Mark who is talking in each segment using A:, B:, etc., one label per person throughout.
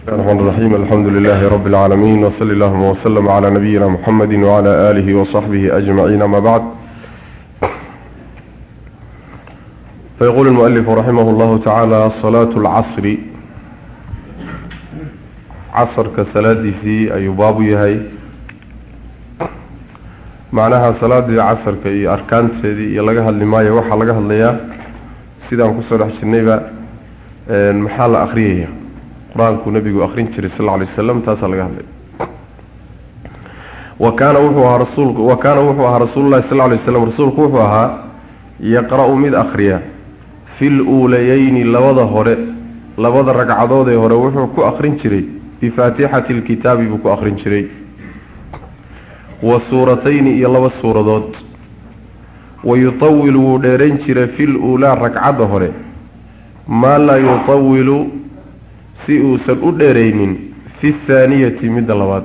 A: الرحمن الرحيم الحمد لله رب العالمين وصلى اللهم وسلم على نبينا محمد وعلى آله وصحبه أجمعين ما بعد فيقول المؤلف رحمه الله تعالى صلاة العصر عصر كسلاة سي أي باب يهي معناها صلاة العصر كي أركان تدي يلقاها اللي وحا لقاها اللي سيدان كسر حشنيبا محال أخريه qur-aankuu nabigu akrin jiray sal alay waslam taasaa laga hadlay wa kaana wuxuu ahaa rasuulku wa kaana wuxuu ahaa rasuululahi sal alay waslam rasuulku wuxuu ahaa yaqra-u mid akhriya fi luulayeyni labada hore labada ragcadood ee hore wuxuu ku akrin jiray bifaatixati lkitaabi buu ku akrin jiray wa suuratayni iyo laba suuradood wa yutawilu wuu dheerayn jiray fi luulaa ragcadda hore maa laa yutawilu si uusan u dheeraynin fi thaaniyati midda labaad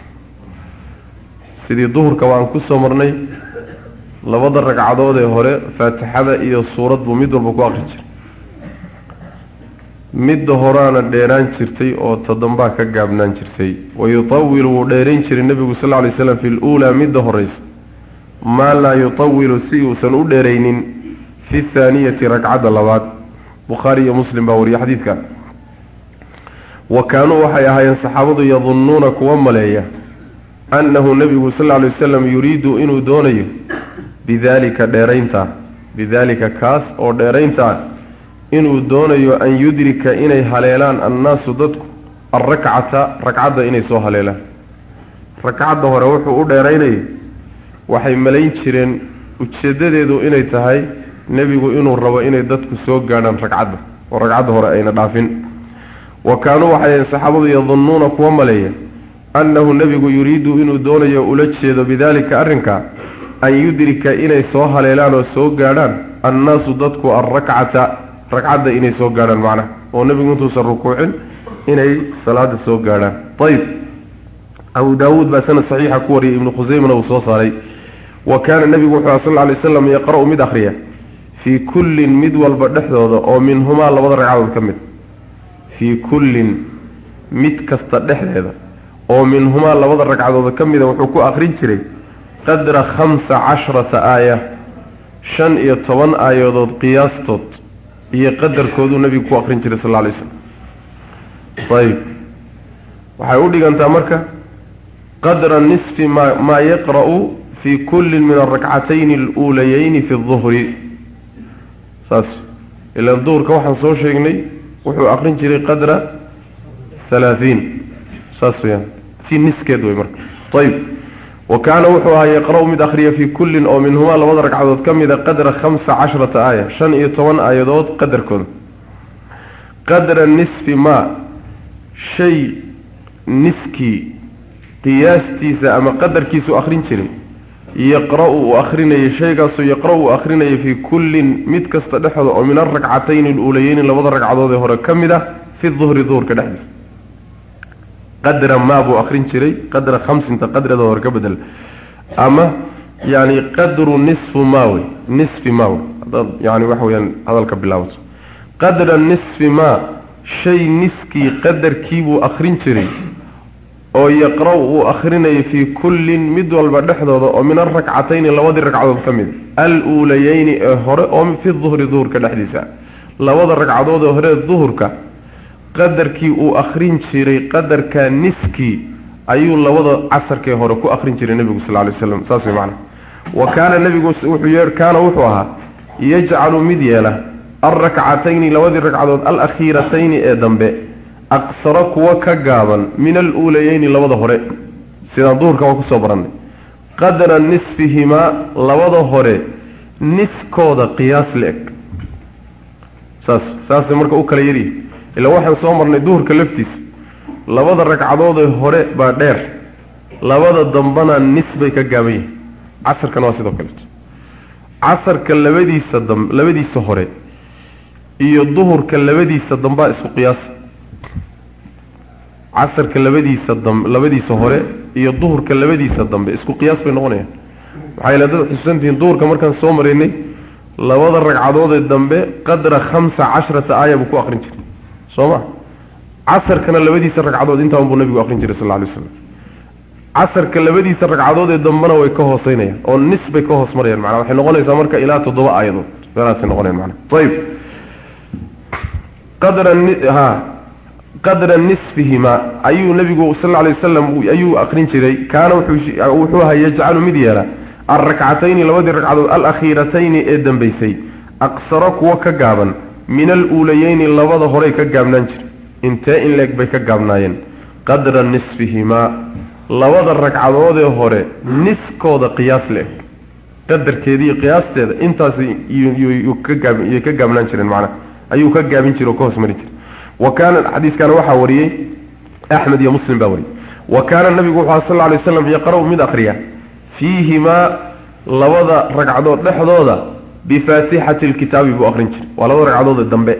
A: sidii duhurka waan ku soo marnay labada ragcadood ee hore faatixada iyo suurad buu mid walba ku aqri jiray midda horaana dheeraan jirtay oo toddombaa ka gaabnaan jirtay wa yutawilu wuu dheerayn jiray nebigu sal ly slam fi luulaa midda horeysa maa laa yutawilu si uusan u dheeraynin fi thaaniyati ragcadda labaad bukhaari iyo muslim baa wariye xadiidka wa kaanuu waxay ahaayeen saxaabadu yadunnuuna kuwa maleeya annahu nebigu sal lla lay wasalam yuriidu inuu doonayo bidaalika dheerayntaa bidaalika kaas oo dheerayntaa inuu doonayo an yudrika inay haleelaan annaasu dadku alrakcata ragcadda inay soo haleelaan ragcadda hore wuxuu u dheeraynayay waxay malayn jireen ujeeddadeedu inay tahay nebigu inuu rabo inay dadku soo gaadhaan ragcadda oo ragcadda hore ayna dhaafin wa kaanuu waxay saxaabadu yadunnuuna kuwa maleeya annahu nebigu yuriidu inuu doonayo ula jeedo bidaalika arrinka an yudrika inay soo haleelaan oo soo gaadhaan annaasu dadku alrakcata ragcadda inay soo gaadhaan macnaha oo nebigu intuusan rukuucin inay salaada soo gaadhaan ayib abu daawuud baa sanad saxiixa ku wariyay ibnu khuseymana uu soo saaray wa kaana nebigu wuxuu sal ly waslam yaqra-u mid akhriya fii kullin mid walba dhexdooda oo minhumaa labada ragcadood ka mid fii kullin mid kasta dhexdeeda oo minhumaa labada ragcadooda ka mida wuxuu ku akrin jiray qadra khamsa casharata aaya shan iyo toban aayadood qiyaastood iyo qadarkooduu nebigu ku akrin jiray sal lla alay slam ayib waxay u dhigantaa marka qadra nisfi ma maa yaqra-u fii kullin min alrakcatayni aluulayeyni fi duhri saas ilaan duhurka waxaan soo sheegnay wuxuu akrin jiray qadra halaahiin saas weyaan si niskeed wey marka ayib wa kaana wuxuu ahaa yaqra-u mid akhriya fii kullin oo minhumaa labada ragcadood ka mida qadra khamsa casharata aaya shan iyo toban aayadood qadarkooda qadra nisfi maa shay niskii qiyaastiisa ama qadarkiisu akhrin jiray yaqra-u uu akhrinayay shaygaasoo yaqra-u uu akhrinayay fii kullin mid kasta dhexooda oo min alrakcatayni aluulayeyni labada ragcadood ee hore ka mid ah fi duhri duhurka dhexdiisa qadra maa buu akhrin jiray qadra khamsinta qadreeda hore ka bedel ama yani qadru nisfu maa wey nisfi maa wey hadaad yani waxa weyaan hadalka bilaabato qadra nisfi maa shay niskii qadarkii buu akhrin jiray oo yaqra-u uu akhrinayay fii kullin mid walba dhexdooda oo min alrakcatayni labadii ragcadood ka mid al-uulayeyni ee hore oo fi duhri duhurka dhexdiisa labada ragcadood ee hore duhurka qadarkii uu akhrin jiray qadarka niskii ayuu labada casarkee hore ku akhrin jiray nebigu sal lay waslam saas way macana wa kaana nebigu wuxuu kaana wuxuu ahaa yajcalu mid yeela alrakcatayni labadii ragcadood alakhiiratayni ee dambe aqsaro kuwa ka gaaban min aluulayeyni labada hore sidaan duhurka waa kusoo barannay qadra nisfihimaa labada hore niskooda qiyaas la-eg saas saasay marka u kala yaryihi ilaa waxaan soo marnay duhurka laftiisa labada ragcadoodee hore baa dheer labada dambana nis bay ka gaaban yihin casarkana waa sidoo kaleeto casarka labadiisa dam labadiisa hore iyo duhurka labadiisa dambaa isku qiyaasa casarka labadiisa dam labadiisa hore iyo duhurka labadiisa dambe isku qiyaas bay noqonayaan waxaa yala dad xusuusantihiin duhurka markaan soo maraynay labada ragcadoodee dambe qadra khamsa casharata aaya buu ku aqrin jiray soo ma casarkana labadiisa ragcadood intaan buu nabigu aqrin jiray sal lla alay waslam casarka labadiisa ragcadood ee dambena way ka hooseynayaan oo nis bay ka hoos marayaan macnaa waxay noqonaysaa marka ilaa toddoba aayadood meelaasay noqonayan macnaa ayib qadra ha qadra nisfihima ayuu nabigu sal lla alay wasalam ayuu aqrin jiray kaana wuxuu ahaa yajcalu mid yeela alrakcatayni labadii ragcadood alakhiiratayni ee dambaysay aqsaro kuwa ka gaaban min aluulayeyni labada horey ka gaabnaan jira intee in leeg bay ka gaabnaayeen qadra nisfihimaa labada ragcadoodee hore niskooda qiyaas le-eg qadarkeediiyo qiyaasteeda intaas yay ka gaabnaan jireen macnaha ayuu ka gaabin jira oo ka hoos mari jiray wa kaana xadiiskana waxaa wariyey axmed iyo muslim baa wariyey wa kaana nabigu wuxuu aha sal lla alay waslam yaqra-u mid akriya fiihimaa labada ragcadood dhexdooda bifaatixati lkitaabi buu akrin jiray waa labada ragcadood ee dambe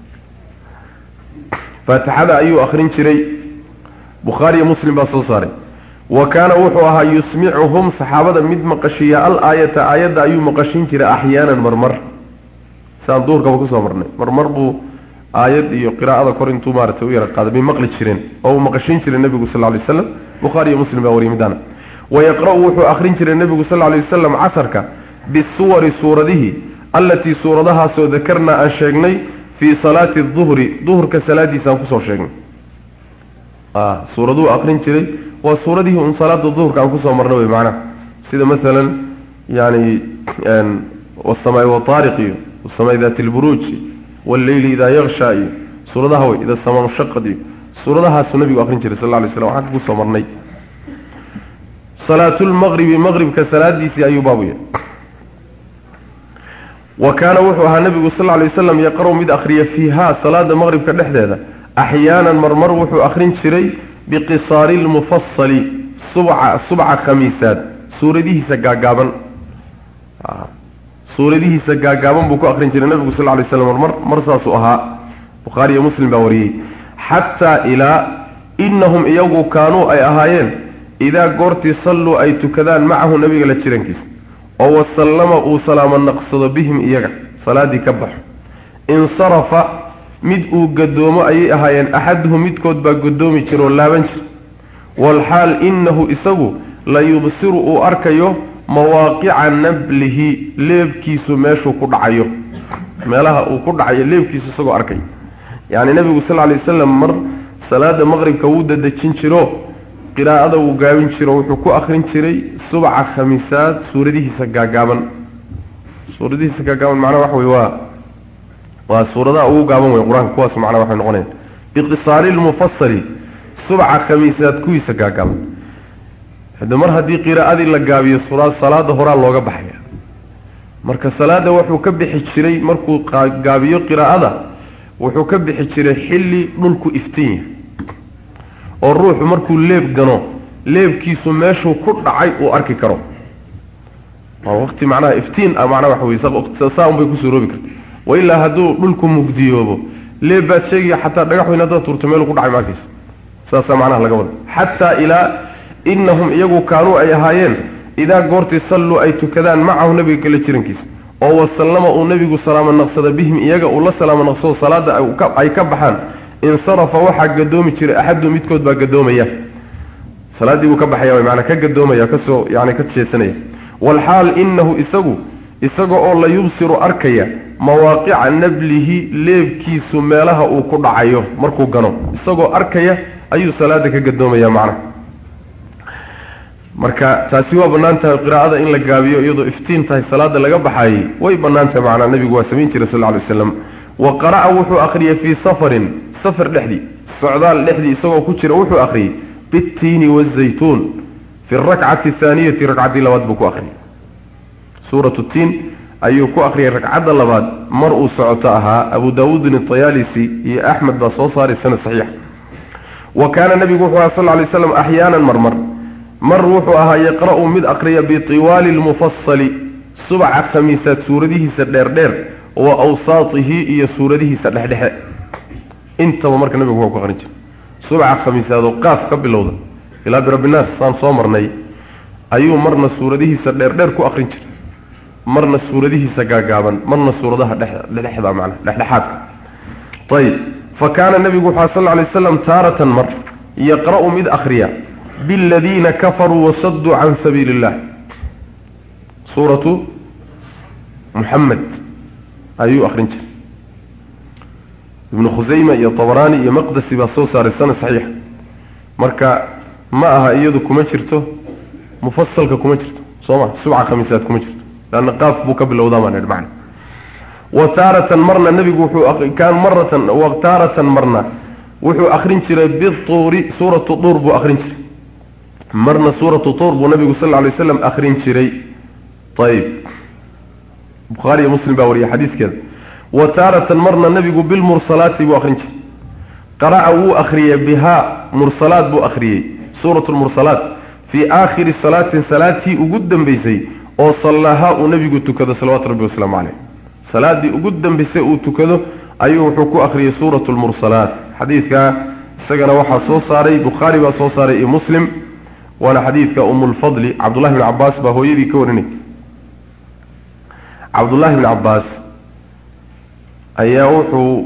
A: faatixada ayuu akrin jiray bukhaariyo muslim baa soo saaray wa kaana wuxuu ahaa yusmicuhum saxaabada mid maqashiya al aayata aayadda ayuu maqashin jiray axyaanan marmar saan duurkaba kusoo marnay marmar buu aayad iyo qiraa'ada kor intuu maaratay u yara qaaday bay maqli jireen oo uu maqashin jiray nebigu sal lay waslam bukhaariyo muslim baa wariyay midaana wayaqra-u wuxuu akrin jiray nebigu sal lay wasalam casarka bisuwari suuradihi allatii suuradahaasoo dakarnaa aan sheegnay fii salaati duhri duhurka salaadiisaan kusoo sheegnay suuraduu akrin jiray waa suuradihii un salaada duhurka aan kusoo marna wey macnaha sida maalan yani wasamaai wataariq iyo wasamaai daati lburuuj walleyli idaa yaksha iyo suuradaha wey ida samaa mushaqad iyo suuradahaasuu nabigu akrin jiray sal lay slam waxaan kusoo marnay salaatulmaqribi maqribka salaadiisii ayuu baabu yahay wa kaana wuxuu ahaa nabigu sal lay wasalam yaqra-u mid akhriya fiiha salaada maqribka dhexdeeda axyaanan marmar wuxuu akrin jiray biqisaari lmufasali subca subca khamiisaad suuradihiisa gaagaaban suuradihiisa gaagaaban buu ku akrin jiray nabigu sal lay slam marmar mar saasuu ahaa bukhaari iyo muslim baa wariyey xataa ilaa inahum iyagu kaanuu ay ahaayeen idaa goortii salluu ay tukadaan macahu nabiga la jirankiisa oo wasallama uu salaamo naqsado bihim iyaga salaaddii ka baxo insarafa mid uu gadoomo ayay ahaayeen axaduhum midkood baa gadoomi jira oo laaban jira walxaal innahu isagu la yubsiru uu arkayo mawaaqica nablihi leebkiisu meeshuu ku dhacayo meelaha uu ku dhacayo leebkiisu isagoo arkayo yacni nebigu sal lay wasalam mar salaada maqribka wuu dadejin jiro qiraa'ada wuu gaabin jiro wuxuu ku akrin jiray subca khamiisaad suuradihiisa gaagaaban suuradihiisa gaagaaban macnaha waxa wey waa waa suuradaha ugu gaaban wey qur-aanka kuwaas macnaha waxay noqonayaan biqisaari lmufasali subca khamiisaad kuwiisa gaagaaban hade mar haddii qiraa'adii la gaabiyo salaada horaa looga baxaya marka salaada wuxuu ka bixi jiray markuu gaabiyo qiraa'ada wuxuu ka bixi jiray xilli dhulku iftiin yahay oo ruuxu markuu leeb gano leebkiisu meeshuu ku dhacay uu arki karo waa waqti macnaha iftiin ah macnaha waxa wey saa un bay kusoo roobi karta wa ilaa hadduu dhulku mugdiyoobo leeb baad sheegaya xataa dhagax weyn haddaad turto meeluu ku dhacay markiisa saasaa macnaha laga wada xataa ilaa inahum iyagu kaanuu ay ahaayeen idaa goortii salluu ay tukadaan macahu nabiga kala jirankiisa oo wasallama uu nebigu salaamo naqsada bihim iyaga uu la salaamo naqsado salaada ay ka baxaan insarafa waxaa gadoomi jiray axadu midkood baa gadoomaya salaaddii buu ka baxaya way maanaa ka gadoomaya kasoo yani ka jeesanaya walxaal inahu isagu isaga oo la yubsiru arkaya mawaaqica nablihi leebkiisu meelaha uu ku dhacayo markuu gano isagoo arkaya ayuu salaada ka gadoomaya macnaha marka taasi waa bannaan tahay qiraa'ada in la gaabiyo iyadoo iftiin tahay salaada laga baxaayey way bannaan tahay macnaa nabigu waa samayn jiray sal lla alay waslam wa qara'a wuxuu akhriyey fii safarin safar dhexdii socdaal dhexdii isagoo ku jira wuxuu akhriyey bittiini wazaytuun fi rakcati athaaniyati ragcaddii labaad buu ku akhriyey suuratu tiin ayuu ku akhriyey ragcadda labaad mar uu socoto ahaa abu daawuudin atayaalisi iyo axmed baa soo saaray sanad saxiix wa kaana nabigu wuxuu aha sal lla alay waslam axyaanan marmar mar wuxuu ahaa yaqra-u mid akriya bitiwaali lmufasali subca khamiisaad suuradihiisa dheerdheer wa awsaatihi iyo suuradihiisa dhexdhexe intaba marka nabigu waa ku aqrin jira subca khamiisaadoo qaaf ka bilowda ilaa birabbinaas saan soo marnay ayuu marna suuradihiisa dheerdheer ku aqrin jiray marna suuradihiisa gaagaaban marna suuradaha dhexda macna dhexdhexaadka ayib fa kaana nebigu waxaa sal lla alay waslam taaratan mar yaqra'u mid akhriya biladiina kafaruu wasaduu can sabiili illah suuratu muxamed ayuu akhrin jiray ibnu khusayma iyo tabaraani iyo maqdasi baa soo saaray sana saxiixa marka ma aha iyadu kuma jirto mufasalka kuma jirto soo ma subca khamiisaad kuma jirto leanna qaaf buu ka bilowdaa baan idhi macna wa taaratan marna nebigu wuxuu kaan maratan wa taaratan marna wuxuu akhrin jiray bituuri suuratu tuur buu akhrin jiray marna suuratu tuur buu nabigu sal lla lay slam akhrin jiray ayib bukhaari iyo muslim baa wariyay xadiiskeeda wa taaratan marna nebigu bilmursalaati buu akhrin jiray qara'a wuu akhriyey bihaa mursalaad buu akhriyey suuratu lmursalaat fii aakhiri salaatin salaatii ugu dambaysay oo sallaahaa uu nebigu tukado salawatu rabbi wasalaamu caleyh salaaddii ugu dambaysay uu tukado ayuu wuxuu ku akhriyey suuratu lmursalaat xadiidkaa isagana waxaa soo saaray bukhaari baa soo saaray iyo muslim waana xadiidka umulfadli cabdullahi bni cabaas baa hooyadii ka warinay cabdullaahi bni cabaas ayaa wuxuu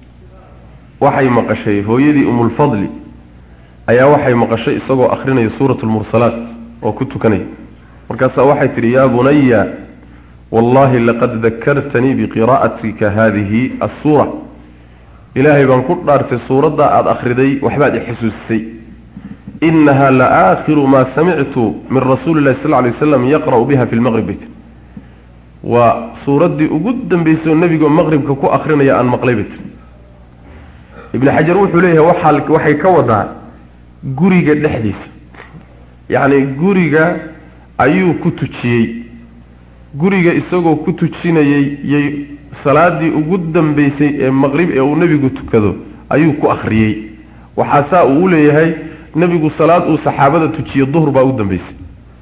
A: waxay maqashay hooyadii umulfadli ayaa waxay maqashay isagoo akrinaya suuratu lmursalaat oo ku tukanaya markaasaa waxay tidhi yaa bunaya wallahi laqad dakartanii biqiraa'atika haadihi assuura ilaahay baan ku dhaartay suuradda aada akhriday waxbaad i xusuusisay inaha la aakhiru maa samictu min rasuuli llahi sal lay waslam yaqra'u biha fi lmaqrib bayt waa suuraddii ugu dambaysay oo nebigoo maqribka ku akrinaya aan maqlay bay tiri ibni xajar wuxuu leeyahay waxaa waxay ka wadaa guriga dhexdiisa yacni guriga ayuu ku tujiyey guriga isagoo ku tujinayay yay salaadii ugu dambaysay ee maqrib ee uu nebigu tukado ayuu ku akhriyey waxaasaa uu u leeyahay nebigu salaad uu saxaabada tujiyo duhur baa u dambaysay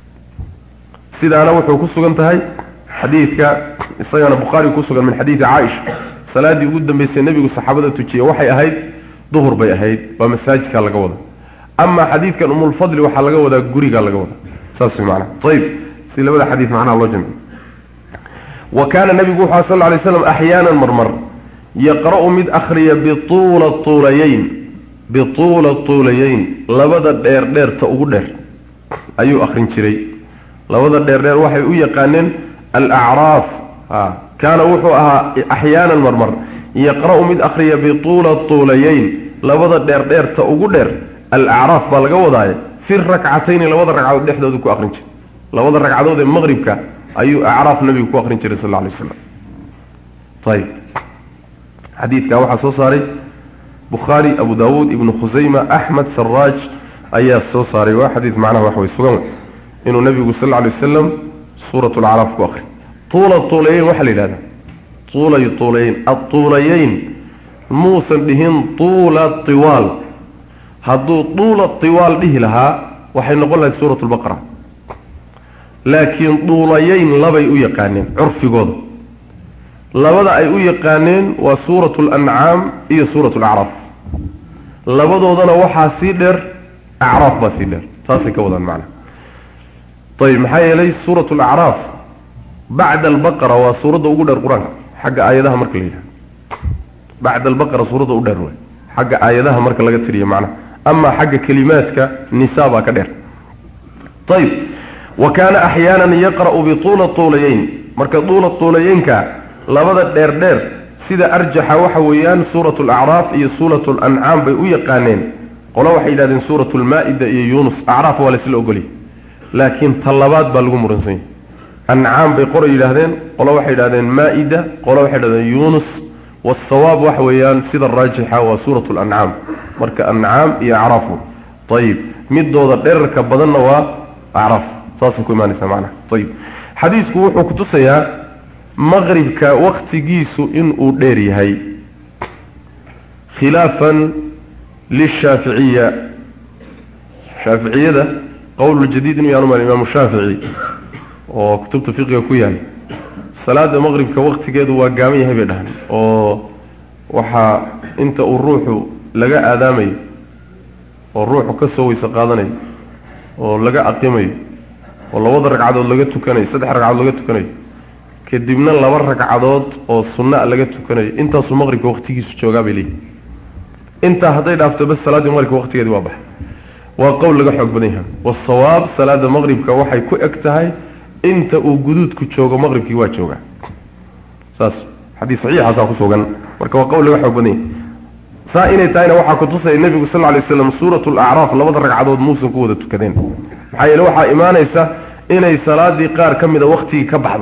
A: sidaana wuxuu ku sugan tahay xadiidka isagana bukhaari ku sugan min xadiidi caaisha salaaddii ugu dambaysay nebigu saxaabada tujiye waxay ahayd duhur bay ahayd waa masaajidkaa laga wada ama xadiidkan umulfadli waxaa laga wadaa gurigaa laga wadaa saas way macnaha ayib si labada xadiid macnaha loo jamciyo wa kaana nebigu wuxuu sal lla lay slam axyaanan marmar yaqra'u mid akhriya bituula tuulayeyn bituula tuulayeyn labada dheer dheerta ugu dheer ayuu akhrin jiray labada dheer dheer waxay u yaqaaneen alacraaf kaana wuxuu ahaa axyaanan marmar yaqra'u mid akhriya bituula tuulayeyn labada dheer dheerta ugu dheer alacraaf baa laga wadaaye fi rakcatayni labada ragcadood dhexdooda ku akrin jiray labada ragcadood ee maqribka ayuu acraaf nabigu ku akrin jiray sal lla alay waslam ayib xadiidkaa waxaa soo saaray bukhaari abu daawuud ibnu khusayma axmed saraaj ayaa soo saaray waa xadiid macnaha wax way sugan inuu nabigu sal lla alay wasalam suurat lacraaf ku akri tuula tuulayeyn waxaa la yidhahdaa tuulay tuulayeyn atuulayeyn muusan dhihin tuula tiwaal hadduu tuula tiwaal dhihi lahaa waxay noqon lahayd suurat lbaqara laakiin duulayeyn labay u yaqaaneen curfigooda labada ay u yaqaaneen waa suurat lancaam iyo suurat lacraaf labadoodana waxaa sii dheer acraaf baa sii dheer saasay ka wadaan macnaha ayib maxaa yeelay suurat lacraaf bacda albaqara waa suuradda ugu dheer qur-aanka xagga aayadaha marka la yidhaha bacda albaqara suuradda u dheer waay xagga aayadaha marka laga tiriyo macnaha ama xagga kelimaadka nisa baa ka dheer ayib wa kaana axyaanan yaqra'u bituula tuulayeyn marka duula tuulayeynka labada dheer dheer sida arjaxa waxa weeyaan suurat lacraaf iyo suurat lancaam bay u yaqaaneen qolo waxay yidhahdeen suurat lmaa-ida iyo yuunus acraaf waa laysla ogolya laakiin ta labaad baa lagu muransan yahy ancaam bay qora yidhaahdeen qolo waxay yidhahdeen maa-ida qolo waxay yidhahdeen yuunus wasawaab waxa weeyaan sida raajixa waa suurat lancaam marka ancaam iyo acraafu ayib midooda dherarka badanna waa acraaf saasay ku imaanaysaa macnaha ayib xadiisku wuxuu kutusayaa maqribka waktigiisu inuu dheer yahay khilaafan lishaaficiya shaaficiyada qowluljadiid inuu yaanu imaamu shaafici oo kutubta fiqiga ku yaal salaada maqribka waktigeedu waa gaaban yahay bay dhahan oo waxaa inta uu ruuxu laga aadaamayo oo ruuxu ka soo weyse qaadanayo oo laga aqimayo oo labada ragcadood laga tukanayo saddex ragcadood laga tukanayo kadibna laba ragcadood oo sunna laga tukanayo intaasuu maqribka waktigiisu joogaa bay leeyihi intaa hadday dhaafto bas salaaddii maqribka waqtigeedii waa baxay waa qowl laga xoog badan yahay wasawaab salaada maqribka waxay ku eg tahay inta uu guduudku joogo maqribkii waa joogaa saas xadiis saxiixaasaa ku sugan marka waa qowl laga xoog badan yahay saa inay tahayna waxaa kutusaya nebigu sal lla lay slam suuratu lacraaf labada ragcadood muusan ku wada tukadeen maxaa yeele waxaa imaanaysa inay salaadii qaar ka mida waktigii ka baxdo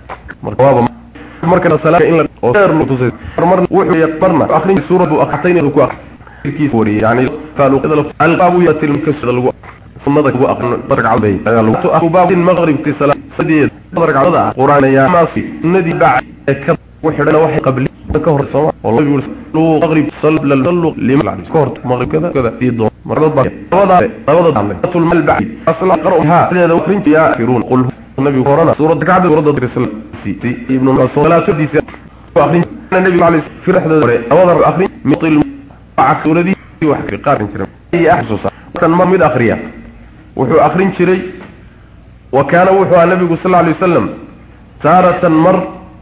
A: marna arin suuradu akrtayn ku akhrkiisa wariyay yani alqaabu yatilkasda lagu sunnada lagu aqrin ragcad bay lagu baab maghribti salaadeed ragcada quraan ya ma fi sunnadii baa ka wixidana waxay qabli ka hor soo oo lagu yiri maghrib sallu sallu lima ka hor maghrib kada kada iyo doon marada ba labada labada tul mal baa asla qara'ha hada wakrin ya firun qul nabi qorana suurada kacda suurada risal si ibn mas'ud salatu disi akhrin nabi alayhi firxda hore awada akhrin mitil suuradii wax ka qaarin jiray ay ahsusa tan mar mid akhriya wuxuu akhrin jiray wa kana wuxuu nabigu sallallahu alayhi wasallam taratan mar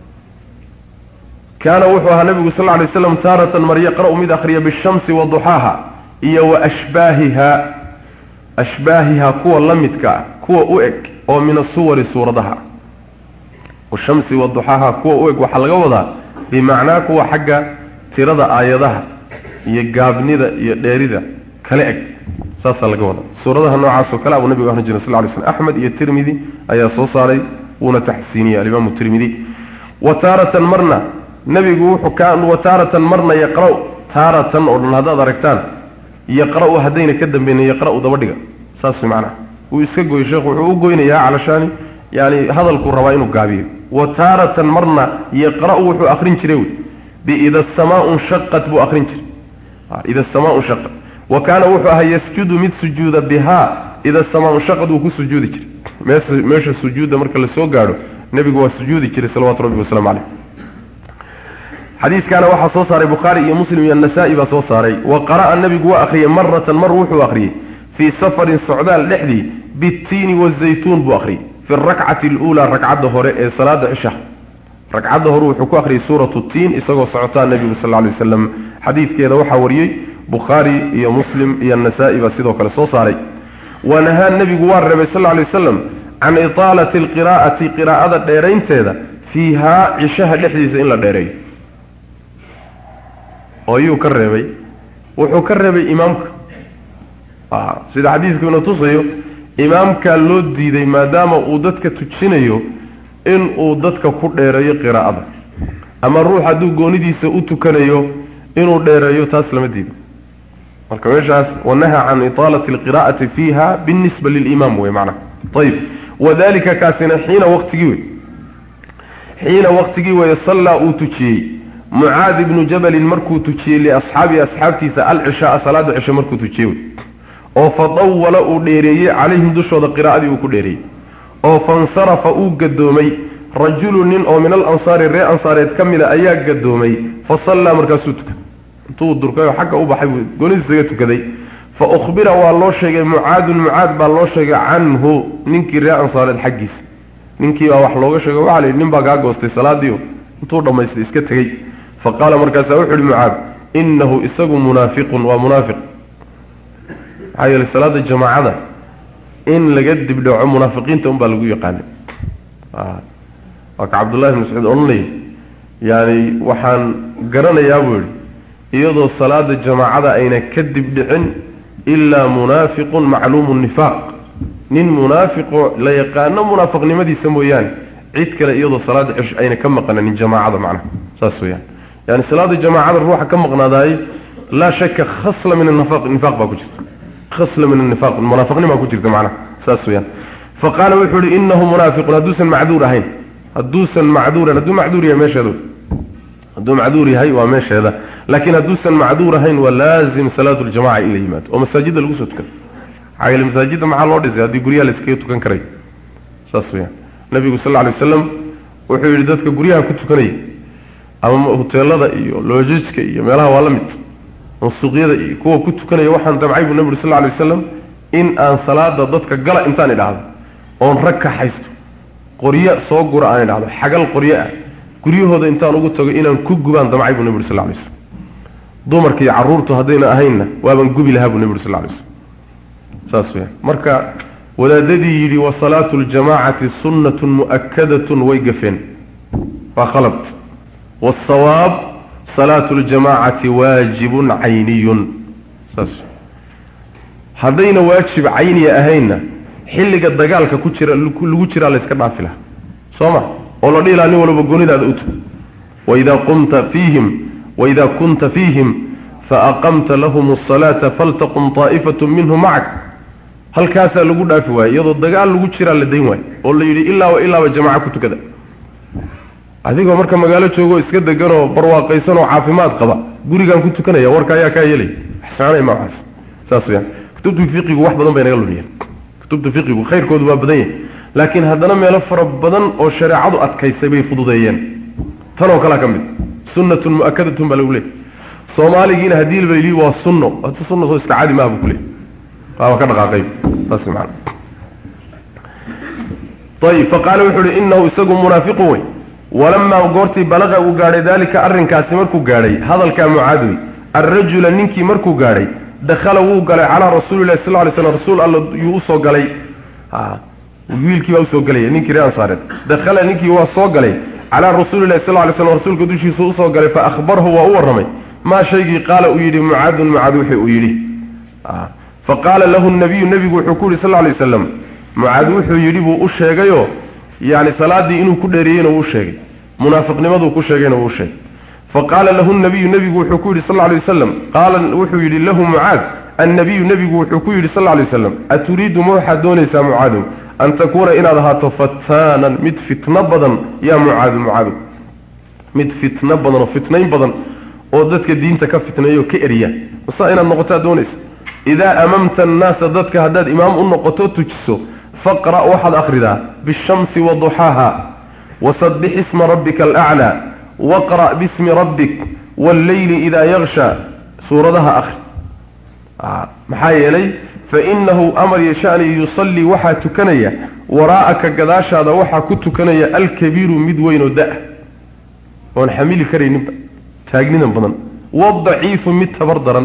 A: كان وحوها النبي صلى الله عليه وسلم تارة مر يقرأ مد أخرية بالشمس وضحاها إيا وأشباهها أشباهها كوى لمتك كوى أؤك أو من الصور سوردها والشمس وضحاها كوى أؤك وحلقة وضع بمعنى كوى حقا ترد آياتها يقابني ذا يديري ذا كلأك ساسا لقى وضع سوردها نوع عاصو كلام النبي صلى الله عليه وسلم أحمد يا الترمذي أي صوصاري ونتحسيني الإمام الترمذي وتارة مرنا nabigu wuxuu ka wataaratan marna yaqra' taaratan oo dhan haddaad aragtaan yaqra'u haddayna ka dambayna yaqra'u daba dhiga saas macnaha wuu iska goy sheekhu wuxuu u goynayaa calashaani yani hadalkuu rabaa inuu gaabiyo wa taaratan marna yaqra'u wuxuu akrin jiray wey biida asamaau nshaqat buu akrin jiray ida asamaau nshaqat wa kaana wuxuu ahaa yasjudu mid sujuuda bihaa ida asamaau nshaqat wuu ku sujuudi jiray meesha meesha sujuudda marka la soo gaadho nebigu waa sujuudi jiray salawaatu rabbi wasalaamu caleyh xadiiskaana waxaa soo saaray bukhaari iyo muslim iyo nasaa-i baa soo saaray wa qara'a nebigu waa akhriyey maratan mar wuxuu akhriyey fii safarin socdaal dhexdii bitiini wazaytuun buu akhriyey fi rakcati aluulaa ragcadda hore ee salaada cisha ragcadda hore wuxuu ku akhriyey suuratu tiin isagoo socotaa nebigu sal lla lay wasalam xadiidkeeda waxaa wariyey bukhaari iyo muslim iyo nasaa-i baa sidoo kale soo saaray wa nahaa nebigu waa reebay sal lla lay wasalam can itaalati alqiraa'ati qiraa'ada dheeraynteeda fiihaa cishaha dhexdiisa in la dheereeyo oo yuu ka reebay wuxuu ka reebay imaamka sida xadiiskuna tusayo imaamkaa loo diiday maadaama uu dadka tujinayo inuu dadka ku dheereeyo qiraa'ada ama ruux hadduu goonidiisa u tukanayo inuu dheereeyo taas lama diido marka meeshaas wanaha can itaalati alqiraa'ati fiiha binisba lilimaam wey macnaha ayib wadalika kaasina xiina waqtigii wey xiina waqtigii weeye sallaa uu tujiyey mucaad ibnu jabalin markuu tujiyey liasxaabii asxaabtiisa alcishaaa salaada cishe markuu tujiyey oo fadawala uu dheereeyey calayhim dushooda qiraa'adii uu ku dheereeyey oo fansarafa uu gadoomay rajulu nin oo min alansaari ree ansaareed ka mida ayaa gadoomay fa sallaa markaasuu tukaday intuu durkayoo xagga u baxay buu goonidiisaga tukaday fa ukhbira waa loo sheegay mucaadun mucaad baa loo sheegay canhu ninkii ree ansaareed xaggiisa ninkii baa wax looga sheegay waxaa la yidhi nin baa kaa goostay salaadiio intuu dhammaystay iska tegey fa qaala markaasaa wuxu uhi mucaad inahu isagu munaafiqun waa munaafiq maxaa yeelay salaada jamaacada in laga dibdhaco munaafiqiinta unbaa lagu yaqaanay waa ka cabdullahi bn mascuud odhanaya yani waxaan garanayaa buu yihi iyadoo salaada jamaacada ayna ka dibdhicin ilaa munaafiqun macluumu nifaaq nin munaafiqo la yaqaano munaafiqnimadiisa mooyaane cid kale iyadoo salaada cish ayna ka maqnanin jamaacada macnaha saas weyaan yani salaada jamaacada ruuxa ka maqnaadaayey laa shaka khasla min anifaq nifaaq baa ku jirta khasla min anifaq munaafiqnimaa ku jirta macnaha saas weyaan fa qaala wuxuu ihi inahu munaafiqun hadduusan macduur ahayn hadduusan macduuran hadduu macduur yahay meesheeda hadduu macduur yahay waa meesheeda laakiin hadduusan macduur ahayn waa laazim salaatu ljamaca in la yimaado oo masaajidda lagu soo tukado maxaa yeele masaajidda maxaa loo dhisay haddii guryaha la iskaga tukan karay saas weyaan nabigu sal lla alay wasalam wuxuu yidhi dadka guryaha ku tukanaya ama huteelada iyo loojajka iyo meelaha waa la mid suuqyada iyo kuwa ku tukanaya waxaan damcay buu nabi uri sal lla alay wasalam in aan salaada dadka gala intaan idhaahdo oon rag ka haysto qoryo soo gura aan idhahdo xagal qoryo ah guryahooda intaan ugu tago inaan ku gubaan damcay buu nabi uri sal lla alay wasalam dumarka iyo carruurtu haddayna ahaynna waaban gubi lahaa buu nebi uri sal lla alay slam saas weyaan marka wadaadadii yidhi wa salaatu ljamaacati sunnatun mu'akadatun way gafeen waa khalad waasawaab salaatu ljamaacati waajibun cayniyun saas haddayna waajib cayniya ahaynna xilliga dagaalka ku jira lagu jiraa layska dhaafi lahaa soo ma oo la dhihi laha nin walba goonidaada utu waidaa qumta fiihim waidaa kunta fiihim faaqamta lahum asalaata faltaqum taa'ifatu minhum macak halkaasaa lagu dhaafi waaye iyadoo dagaal lagu jiraa la dayn waayo oo la yidhi ilaa wa ilaaba jamaca ku tukada adigoo marka magaalo joogoo iska deganoo barwaaqaysanoo caafimaad qaba gurigaan ku tukanaya warka ayaa kaa yeelay waxsoconaya maacaas saas weyaan kutubta fiqigu wax badan bay naga lumiyeen kutubta fiqigu khayrkoodu waa badan yahay laakiin haddana meelo fara badan oo shareecadu adkaysay bay fududeeyeen tanoo kalea ka mid sunnatun mu'akadatun baa lagu leeyay soomaaligiina haddii la yidhi waa sunno hata sunna soo iska caadi maaha buu ku leeyay waaba ka dhaqaaqay saas macana ayib faqaala wuxuu uhi inahu isagu munaafiqu wey walamaa goortii balaqa uu gaadhay daalika arrinkaasi markuu gaadhay hadalkaa mucaadwi alrajula ninkii markuu gaadhay dakhala wuu galay calaa rasuulilahi sal lay slam rasuul alla yuu usoo galay wiilkii baa usoo galaya ninkii ree ansaareed dakhala ninkii waa soo galay calaa rasuulilahi sal lay slam rasuulka dushiisa usoo galay fa akhbarahu waa u warramay maa shaygii qaala uu yidhi mucaadun mucaad wixii uu yidhi fa qaala lahu nabiyu nebigu wuxuu ku yidhi sal lay waslam mucaad wuxuu yidhi buu u sheegayoo yani salaadii inuu ku dheereeyeyna wuu sheegay munaafiqnimaduu ku sheegayna wuu sheegay faqaala lahu nabiyu nebigu wuxuu ku yidhi sal lay wasalam qaala wuxuu yidhi lahu mucaad annabiyu nebigu wuxuu ku yidhi sal lay waslam aturiidu ma waxaad doonaysaa mucaadow an takuuna inaad ahaato fataanan mid fitno badan yaa mucaadu mucaadow mid fitno badan oo fitnayn badan oo dadka diinta ka fitneeyo ka eriya masaa inaad noqotaa doonaysa idaa amamta annaasa dadka haddaad imaam u noqoto tujiso faqra' waxaad akhridaa bishamsi wa duxaaha wasabbix isma rabbika alaclaa waqra' bismi rabbik walleyli idaa yaksha suuradaha akhri maxaa yeelay fainahu amar yashani yusallii waxaa tukanaya waraa'aka gadaashaada waxaa ku tukanaya alkabiiru mid weyn oo da- oon xamili karayninba taagnidan badan wadaciifu mid tabar daran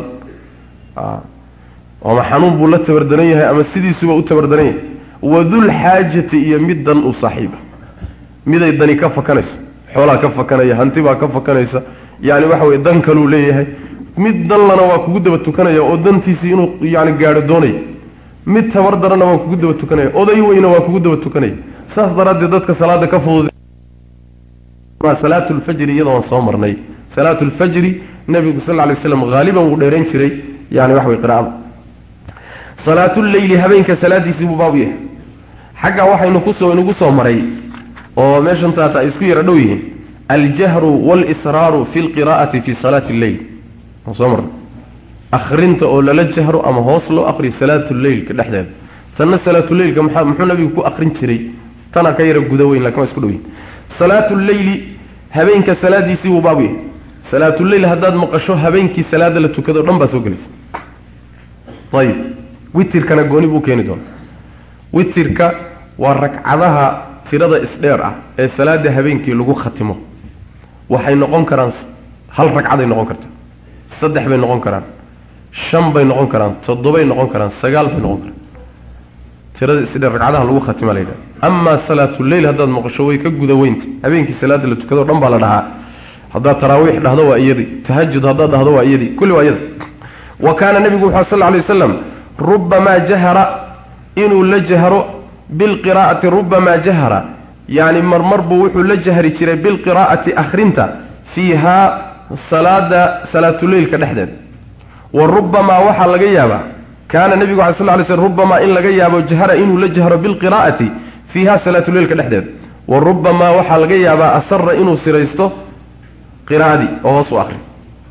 A: ama xanuun buu la tabardaran yahay ama sidiisuba u tabardaran yahay wadulxaajati iyo mid dan u saaxiiba miday dani ka fakanayso xoolaa ka fakanaya hantibaa ka fakanaysa yani waxa weye dan kaluu leeyahay mid danlana waa kugu daba tukanaya oo dantiisii inuu yani gaadho doonaya mid tabar daranna waa kugu daba tukanaya oday weyna waa kugu daba tukanaya saas daraaddeed dadka salaada ka fudud salaatu lfajri iyadoo aan soo marnay salaatu lfajri nabigu sal lla lay waslam haaliban wuu dheerayn jiray yani wax way qiraa'ada salaatuleyli habeenka salaadiisii buu baabu yahay xaggaa waxaynu kusoo inugu soo maray oo meeshan taata ay isku yara dhow yihiin aljahru walisraaru fi lqiraa'ati fi salaati lleyl aan soo marnay akrinta oo lala jahro ama hoos loo akriyo salaatuleylka dhexdeeda tanna salaatuleylka maxaa muxuu nabigu ku akrin jiray tana ka yara guda weyn lakin waa isku dhow yihin salaatuleyli habeenka salaadiisii buu baabu yahay salaatuleyl haddaad maqasho habeenkii salaada la tukado o dhan baa soo gelaysa ayib witirkana gooni buu keeni doona witirka waa ragcadaha tirada isdheer ah ee salaada habeenkii lagu khatimo waxay noqon karaan hal ragcaday noqon kartaa saddex bay noqon karaan shan bay noqon karaan toddobay noqon karaan sagaal bay noqon karaan tirada isdheer ragcadaha lagu khatima la yidhaha amaa salaatuleyl haddaad maqasho way ka guda weynta habeenkii salaada la tukado o dhan baa la dhahaa haddaad taraawiix dhahdo waa iyadii tahajud haddaad dhahdo waa iyadii kulli waa iyada wa kaana nebigu wuxu sal lay wasalam rubamaa jahara inuu la jahro bilqiraa'ati rubamaa jahara yani marmar buu wuxuu la jahri jiray bilqiraa'ati akhrinta fiihaa salaada salaatuleylka dhexdeeda wa rubamaa waxaa laga yaabaa kaana nebigu ala sl lay slm rubamaa in laga yaabo jahra inuu la jahro bilqiraa'ati fiiha salaatuleylka dhexdeeda wa rubamaa waxaa laga yaabaa asara inuu siraysto qiraa'adii oo hoos u akri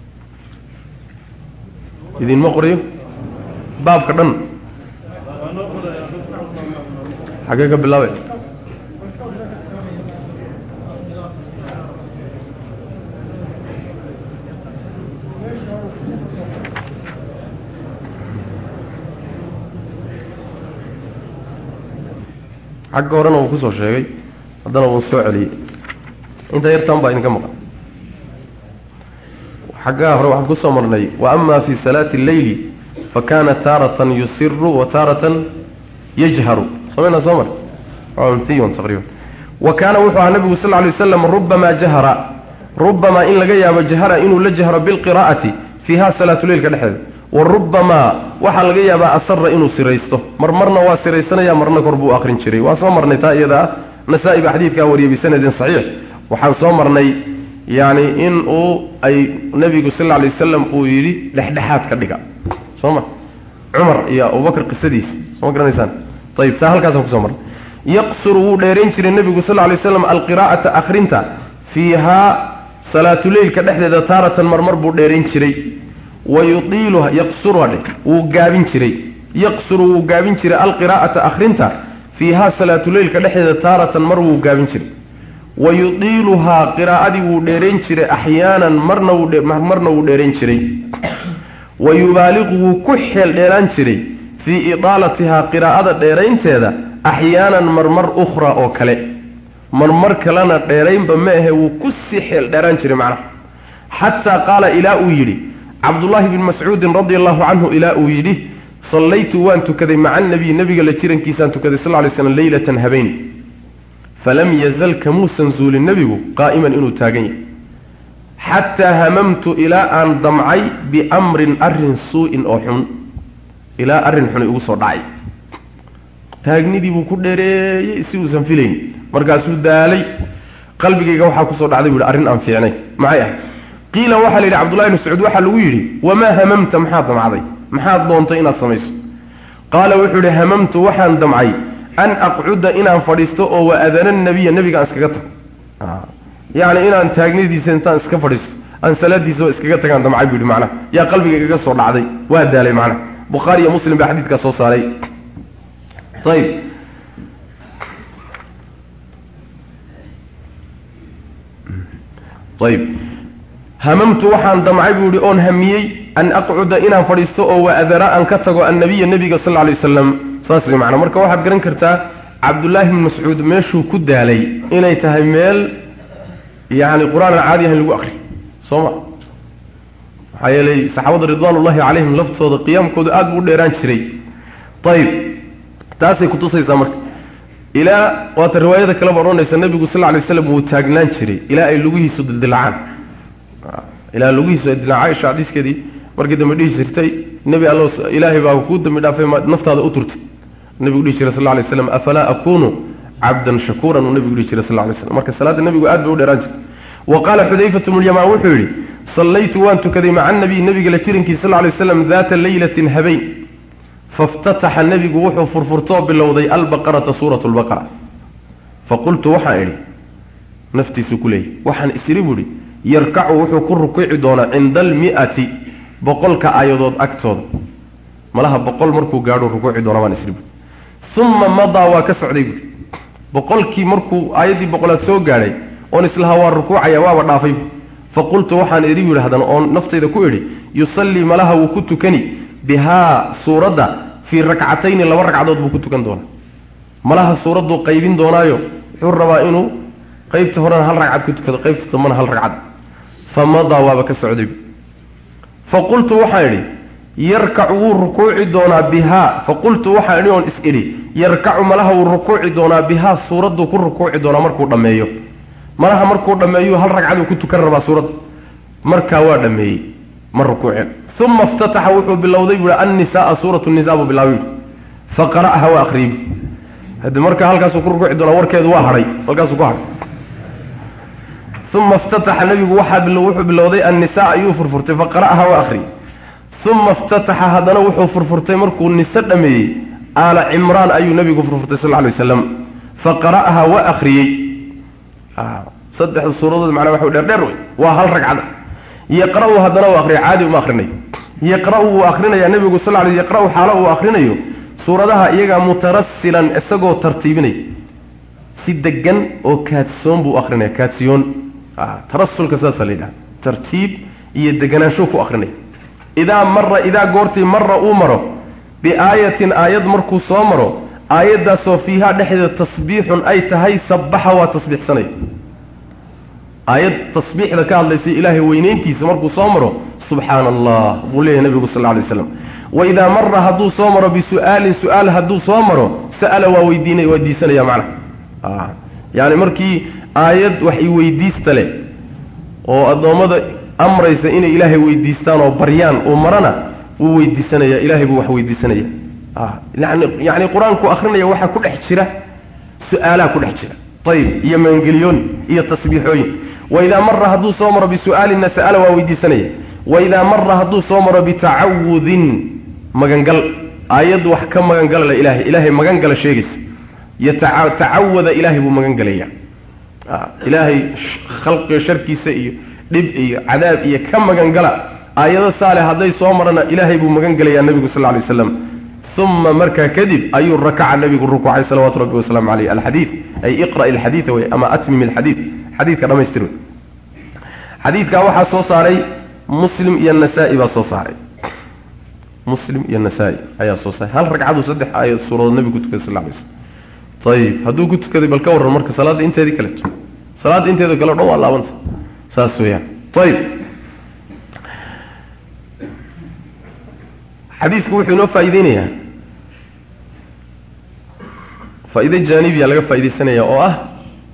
A: idinma qoriyo baabka dhan xaggee ka bilaabay xagga horena wuu kusoo sheegay haddana wuu soo celiyey inta yartaan baa idinka maqan xaggaa hore waxaan kusoo marnay wa ama fi salaati alleyli fa kaana taaratan yusiru wa taaratan yajharu somayna soo mar tiyon taqriiban wa kaana wuxuu ahaa nabigu sal lay waslam rubamaa jahara rubamaa in laga yaabo jahara inuu la jahro bilqiraa'ati fiiha salaatuleylka dhexdeeda wa rubamaa waxaa laga yaabaa asara inuu siraysto mar marna waa siraysanaya marna kor buu akrin jiray waa soo marnay taa iyada ah nasaa-i baa xadiidkaa wariyay bisanadin saxiix waxaan soo marnay yani in uu ay nabigu sal lla alay wasalam uu yidhi dhexdhexaad ka dhiga soo ma cumar iyo abubakr qisadiis soo ma garanaysaan ayib taa halkaasaan kusoo marnay yaqsuru wuu dheerayn jiray nebigu sal lla alay waslam alqiraa'ata akhrinta fiihaa salaatuleylka dhexdeeda taaratan marmar buu dheerayn jiray wa yuiiluha yaqsuruha dhe wuu gaabin jiray yaqsuru wuu gaabin jiray alqiraa'ata akhrinta fiihaa salaatuleylka dhexdeeda taaratan mar wuu gaabin jiray wa yudiiluhaa qiraa'adii wuu dheerayn jiray axyaanan marna marna wuu dheerayn jiray wa yubaaliqu wuu ku xeel dheeraan jiray fii idaalatihaa qiraa'ada dheeraynteeda axyaanan marmar ukhraa oo kale marmar kalena dheeraynba ma ahe wuu ku sii xeel dheeraan jiray macnaha xataa qaala ilaa uu yidhi cabdullaahi bni mascuudin radia allahu canhu ilaa uu yidhi sallaytu waan tukaday maca anabiy nebiga la jirankiisaan tukaday sal lay slam leylatan habeen falam yazal kamuusan zuulin nebigu qaa'iman inuu taagan yahay xataa hamamtu ilaa aan damcay biamrin arrin suu-in oo xun ilaa arrin xun igu soo dhacay taagnidii buu ku dheereeyey si uusan filayn markaasuu daalay qalbigayga waxaa kusoo dhacday bu yidhi arrin aan fiicnay maxay ahay qiila waxaa la yidhi cabdullahi bni mascuud waxaa lagu yidhi wamaa hamamta maxaad damcday maxaad doontay inaad samayso qaala wuxuu yidhi hamamtu waxaan damcay an aqcuda inaan fadhiisto oo wa adana nabiya nebiga aan iskaga tago yacni inaan taagnidiisa intaan iska fadhiisto aan salaadiisaba iskaga tagaan damcay bu yidhi macnaha yaa qalbiga igaga soo dhacday waa daalay macnaha bukhaari iyo muslim baa xadiidkaa soo saaray ayib ayib hamamtu waxaan damcay buu yihi oon hamiyey an aqcuda inaan fadhiisto oo wa adara aan ka tago annabiya nebiga sal lla lay wasalam saas way macnaa marka waxaad garan kartaa cabdullaahi bni mascuud meeshuu ku daalay inay tahay meel yacni qur-aan aan caadi ahayn lagu akri soo ma maxaa yeelay saxaabada ridwaanullahi calayhim laftooda qiyaamkooda aada buu u dheeraan jiray ayib taasay kutusaysaa marka ilaa waata riwaayada kaleba odhanaysa nebigu sal lla lay waslam wuu taagnaan jiray ilaa ay lugihiisu dildilacaan ilaa lugihiisu ay dilaa caaisha xadiiskeedii markii dambe dhihi jirtay nebi allo ilaahay baa kuu dambi dhaafay ma naftaada u turtid nebigu dhihi jiray sal lla lay slam afalaa akunu cabdan shakuuran uu nebigu dhihi jiray sal lla lay slam marka salaadda nebigu aad bay u dheeraan jirtay wa qaala xudayfatu bnulyamaan wuxuu yidhi sallaytu waan tukaday maca anabiy nebiga la jirankiisa sal lla lay waslam daata leylatin habeen faftataxa nebigu wuxuu furfurtoo bilowday albaqarata suuratu lbaqara faqultu waxaan idhi naftiisu ku leeyay waxaan isiri buuhi yarkacu wuxuu ku rukuuci doonaa cinda almi'ati boqolka aayadood agtooda malaha boqol markuu gaadho rukuuci doonaa baan isiri buui uma madaa waa ka socday buui boqolkii markuu aayaddii boqolaad soo gaadhay oon islahaa waa rukuucaya waaba dhaafay faqultu waxaan idhi yidhi haddana oon naftayda ku idhi yusallii malaha wuu ku tukani bihaa suuradda fii rakcatayni laba ragcadood buu ku tukan doonaa malaha suuradduu qaybin doonaayo wuxuu rabaa inuu qaybta horena hal ragcad ku tukado qaybta dambana hal ragcad fa madaa waaba ka socday faqultu waxaan idhi yarkacu wuu rukuuci doonaa bihaa faqultu waxaan idhi oon is idhi yarkacu malaha wuu rukuuci doonaa bihaa suuradduu ku rukuuci doonaa markuu dhammeeyo malaha markuu dhammeeyu hal ragcaduu ku tukan rabaa suuradda markaa waa dhammeeyey ma rukuuceen uma iftataxa wuxuu bilowday buui annisaaa suuratu nisa buu bilaabay fa qara'aha waa akriyey hadi markaa halkaasuu ku rukuuci doonaa warkeedu waa hadhay halkaasuu ku hadhay uma iftataxa nabigu waxaa wuxuu bilowday annisaa ayuu furfurtay fa qara'aha waa akriyey uma iftataxa haddana wuxuu furfurtay markuu nise dhameeyey aala cimraan ayuu nabigu furfurtay sal lay waslam fa qara'aha waa akriyey saddexda suuradood macnaa waxa dheer dheer wey waa hal ragcada yaqra'u haddana uu akriya caadi uma akrinayo yaqra'u wuu akrinayaa nebigu sal ly yaqra'u xaalo uu akrinayo suuradaha iyagaa mutarasilan isagoo tartiibinaya si degan oo kaadsoon buu akrinaya kaadsiyoon tarasulka saasa la yidhaha tartiib iyo deganaansho ku akrinaya idaa mara idaa goortii mara uu maro biaayatin aayad markuu soo maro aayaddaasoo fiihaa dhexdeeda tasbiixun ay tahay sabbaxa waa tasbiixsanaya aayad tasbiixda ka hadlaysay ilaahay weynayntiisa markuu soo maro subxaana allah buu leeyahay nabigu sal lla lay slam waidaa mara hadduu soo maro bisu'aalin su-aal hadduu soo maro sa'ala waa weydiinaya weydiisanaya macnaha yacni markii aayad wax i weydiista leh oo addoommada amraysa inay ilaahay weydiistaan oo baryaan uu marana wuu weydiisanaya ilahay buu wax weydiisanaya yani yacni qur-aanku akrinaya waxaa ku dhex jira su-aalaa ku dhex jira ayib iyo maangeliyoon iyo tasbiixooyin waidaa mara hadduu soo maro bisu'aalinna sa'ala waa weydiisanaya waidaa mara hadduu soo maro bitacawudin magangal aayaddu wax ka magangalala ilahay ilaahay magangala sheegaysa yatacawada ilaahay buu magan galaya ilaahay khalqiga sharkiisa iyo dhib iyo cadaab iyo ka magangala aayado saale hadday soo marana ilaahay buu magan gelayaa nebigu sal ly slam uma markaa kadib ayuu rakaca nebigu rukuucay salawatu rabbi wasalaamu caleyh alxadiid ay iqra' ilxadiida wey ama atmim ilxadiid xadiidka dhamaystir wey xadiidkaa waxaa soo saaray muslim iyo nasaa-i baa soo saaray muslim iyo nasaa-i ayaa soo saaray hal ragcadu saddex aayad suuradood nebigu ku tukaday sal lay slam ayib hadduu ku tukaday bal ka warran marka salaadda inteedii kaleto salaadda inteeda kale o dhan waa laabanta saas weeyaan ayib xadiisku wuxuu inoo faa'iideynayaa faa'iide jaanibiya laga faa'iidaysanaya oo ah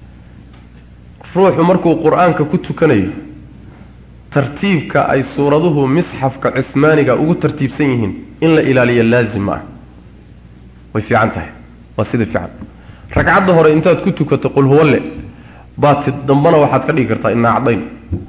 A: ruuxu markuu qur-aanka ku tukanayo tartiibka ay suuraduhu misxafka cismaaniga ugu tartiibsan yihiin in la ilaaliyo laazim ma ah way fiican tahay waa sida fiican ragcadda hore intaad ku tukato qul huwalle baati dambana waxaad ka dhigi kartaa inaa caddayn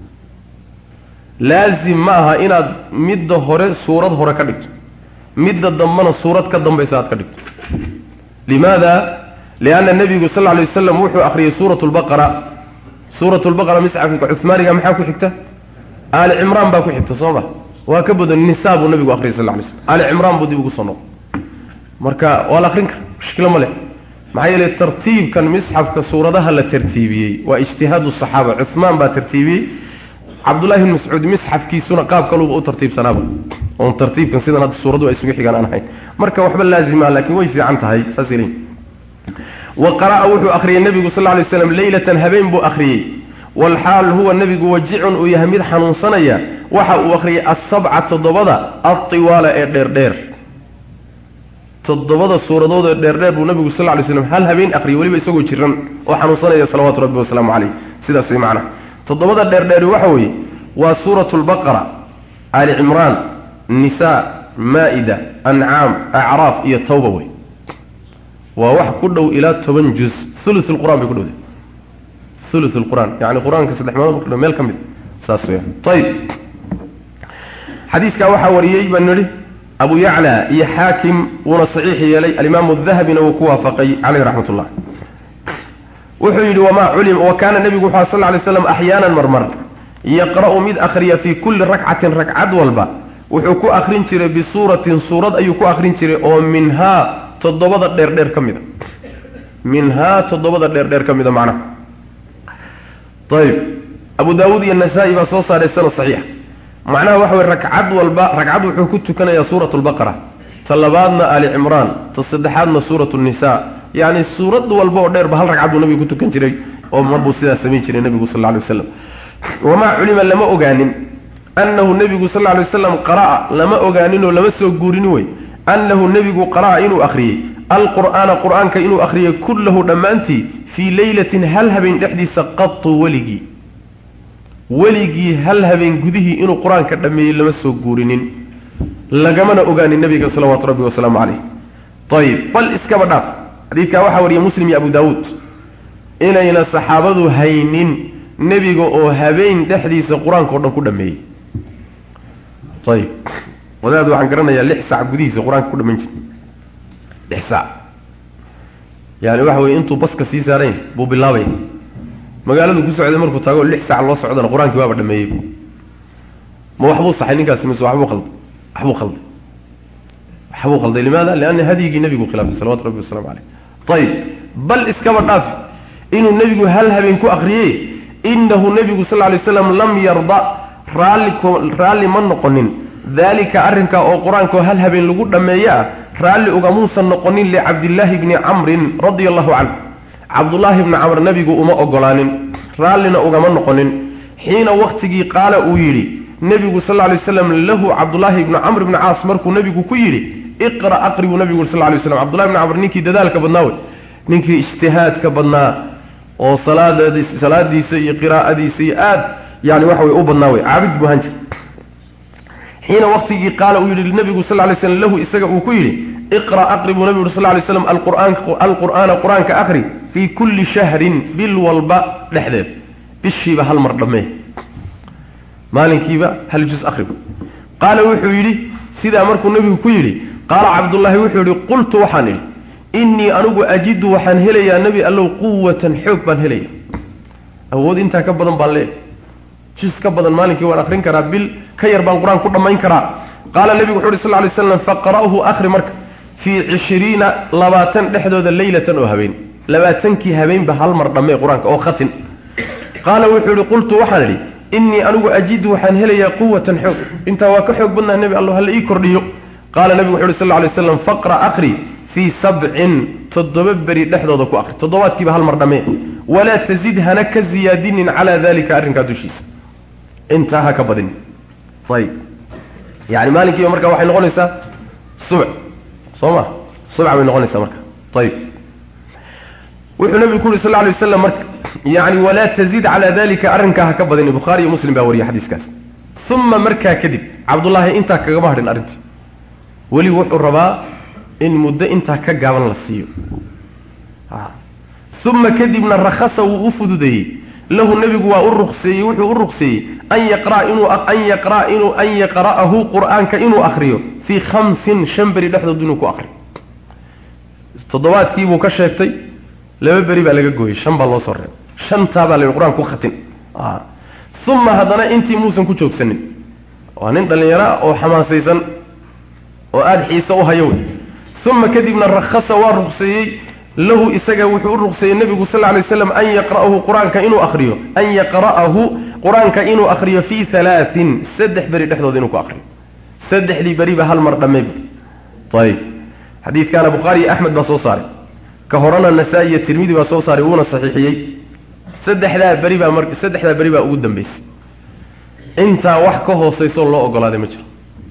A: laazim ma aha inaad midda hore suurad hore ka dhigto midda dambana suurad ka dambaysa aad ka dhigto limaada lianna nebigu sal lla alay wasalam wuxuu akhriyey suurat lbaqara suurat lbaqara misxafka cuhmaaniga maxaa ku xigta aali cimraan baa ku xigta soo ma waa ka badan nisaa buu nabigu akhriyay sal lay slm aali cimraan buu dib ugu soo noqo marka waa la akrin kara mushkilo ma leh maxaa yeelay tartiibkan misxafka suuradaha la tartiibiyey waa ijtihaadu saxaaba cuhmaan baa tartiibiyey cabdullahi bn mascuud misxafkiisuna qaab kaluba u tartiibsanaaba oon tartiibkan sidan hadda suuradu ay isugu xigaan aan ahayn marka waxba laazima laakiin way fiican tahay saas leeyihin wa qara'a wuxuu akhriyey nebigu sal lay slam leylatan habeen buu akhriyey walxaal huwa nebigu wajicun uu yahay mid xanuunsanaya waxa uu akhriyey asabca toddobada altiwaala ee dheerdheer toddobada suuradood ee dheerdheer buu nabigu sal lay slam hal habeen akhriyey weliba isagoo jiran oo xanuunsanaya salawaatu rabbi wasalaamu caleyh sidaas way macnaha toddobada dheerdheeri waxa weeye waa suuratu lbaqara ali cimraan nisaa maa-ida ancaam acraaf iyo tawba wey waa wax ku dhow ilaa toban juz ulu lqur'an bay ku dhowday ulu lqur'aan yani qur-aanka saddex meelood ku dhow meel ka mid saas weya ayib xadiiskaa waxaa wariyey baan nidhi abu yacla iyo xaakim wuuna saxiix yeelay alimaamu dahabina wuu ku waafaqay caleyh raxmat ullah wuxuu yidhi wamaa culim wa kaana nebigu wuxu sal lay slam axyaanan marmar yaqra'u mid akhriya fii kulli rakcatin ragcad walba wuxuu ku akrin jiray bisuuratin suurad ayuu ku akrin jiray oo minhaa toddobada dheerdheer ka mida minhaa toddobada dheerdheer ka mida macnaha ayib abu daawuud iyo nasaa-i baa soo saaray sanad saxiixa macnaha waxa weye ragcad walba ragcad wuxuu ku tukanayaa suurat lbaqara ta labaadna ali cimraan ta saddexaadna suurat nisa yacni suurad walba oo dheerba hal ragcad buu nabigu ku tukan jiray oo marbuu sidaas samayn jiray nebigu sal lla lay waslam wamaa culima lama ogaanin annahu nebigu sal lla lay waslam qara'a lama ogaaninoo lama soo guurinin wey annahu nebigu qara'a inuu akhriyey alqur'aana qur'aanka inuu akhriyey kullahu dhammaantii fii leylatin hal habeen dhexdiisa qatu weligii weligii hal habeen gudihii inuu qur-aanka dhammeeyey lama soo guurinin lagamana ogaanin nebiga salawaatu rabbi wasalaamu caleyh ayib bal iskaba dhaaf xadiidkaa waxaa wariyay muslim iyo abu daawuud inayna saxaabadu haynin nebiga oo habeen dhexdiisa qur-aanka o dhan ku dhameeyey ayib wadaad waxaan garanayaa lix saac gudihiisa qur-aanka ku dhamayn jira lix saac yani waxa weye intuu baska sii saarayn buu bilaabaya magaaladu ku socday markuu tago lix saac loo socdana qur-aankii waaba dhameeyey ma waxbuu saxay ninkaasi mise waxbuu qalday waxbuu qalday waxbuu qalday limaada lianna hadyigii nebigu khilaafay salawatu rabbi wasalamu caleyh ayib bal iskaba dhaafi inuu nebigu hal habeen ku akriyey inahu nebigu sal lay slam lam yarda raalli raalli ma noqonin daalika arrinkaa oo qur-aankao hal habeen lagu dhammeeye ah raalli ugamuusan noqonin licabdillaahi bni camrin radia allahu canhu cabdullaahi bni camr nebigu uma ogolaanin raallina ugama noqonin xiina waktigii qaala uu yidhi nebigu sal lay waslam lahu cabdullaahi ibnu camr ibni caas markuu nebigu ku yidhi iqra aqri buu nebigu sal lay waslam cabdullahi ibni camr ninkii dadaalka badnaa wey ninkii ijtihaadka badnaa oo salaadadi salaadiisa iyo qiraa'adiisa iyo aad yani waxa wey u badnaa wey caabid buu ahaan jir xiina waktigii qaala uu yidhi nebigu sal lay slam lahu isaga uu ku yidhi iqra aqri buu nebigu sal lay slam alqur'aana qur-aanka aqri fii kulli shahrin bil walba dhexdeed bishiiba hal mar dhammee maalinkiiba hal juz aqriba qaala wuxuu yidhi sidaa markuu nebigu ku yidhi qaala cabdullaahi wuxuu yidhi qultu waxaan idhi innii anigu ajidu waxaan helayaa nebi allow quwatan xoog baan helaya awood intaa ka badan baan leeyahy juz ka badan maalinkii waan akrin karaa bil ka yar baan qur-aan ku dhammayn karaa qaala nebigu wuxu uhi sal lay slam faqra'hu akhri marka fii cishriina labaatan dhexdooda leylatan oo habeen labaatankii habeenba hal mar dhammee qur-aanka oo khatin qaala wuxuu ihi qultu waxaan idhi innii anigu ajidu waxaan helayaa quwatan xoog intaa waa ka xoog badnaa nebi allo hala ii kordhiyo qaala nebigu wuxu uhi sal lay slam faqra akhri fii sabcin toddoba beri dhexdooda ku akri toddobaadkiiba hal mar dhammee walaa tazid hana ka ziyaadinin calaa dalika arrinkaa dushiisa intaa ha ka badin ayib yani maalinkiiba marka waxay noqonaysaa subc soo ma subca bay noqonaysaa marka ayib wuxuu nabigu ku yuri sal lay waslam marka yani walaa tazid calaa dalika arrinkaa ha ka badin bukhaari iyo muslim baa wariyay xadiiskaas uma markaa kadib cabdullaahi intaa kagama hadhin arrintii weli wuxuu rabaa in muddo intaa ka gaaban la siiyo uma kadibna rakhasa wuu u fududeeyey lahu nebigu waa u ruqseeyey wuxuu u ruqseeyey an yaqra inuu an yaqra inuu an yaqra'ahu qur'aanka inuu akriyo fii khamsin shan beri dhexdood inuu ku akriyo toddobaadkii buu ka sheegtay laba beri baa laga gooyey shan baa loo soo reebay shantaa baa la yidhi qur-aan ku khatin uma haddana intii muusan ku joogsanin waa nin dhallinyara oo xamaasaysan oo aada xiise u hayo wey uma kadibna rakhasa waa ruqseeyey lahu isaga wuxuu u ruqseeyey nebigu sal ly slam an yaqra'ahu qur-aanka inuu akriyo an yaqra'ahu qur-aanka inuu akriyo fii halaatin saddex beri dhexdooda inuu ku akriyo saddexdii beriba hal mar dhammeyba ayib xadiidkaana bukhaari iyo axmed baa soo saaray ka horena nasaa-i iyo tirmidi baa soo saaray wuuna saxiixiyey saddexdaa beri baa mar saddexdaa beri baa ugu dambeysay intaa wax ka hoosaysoo loo ogolaaday ma jiro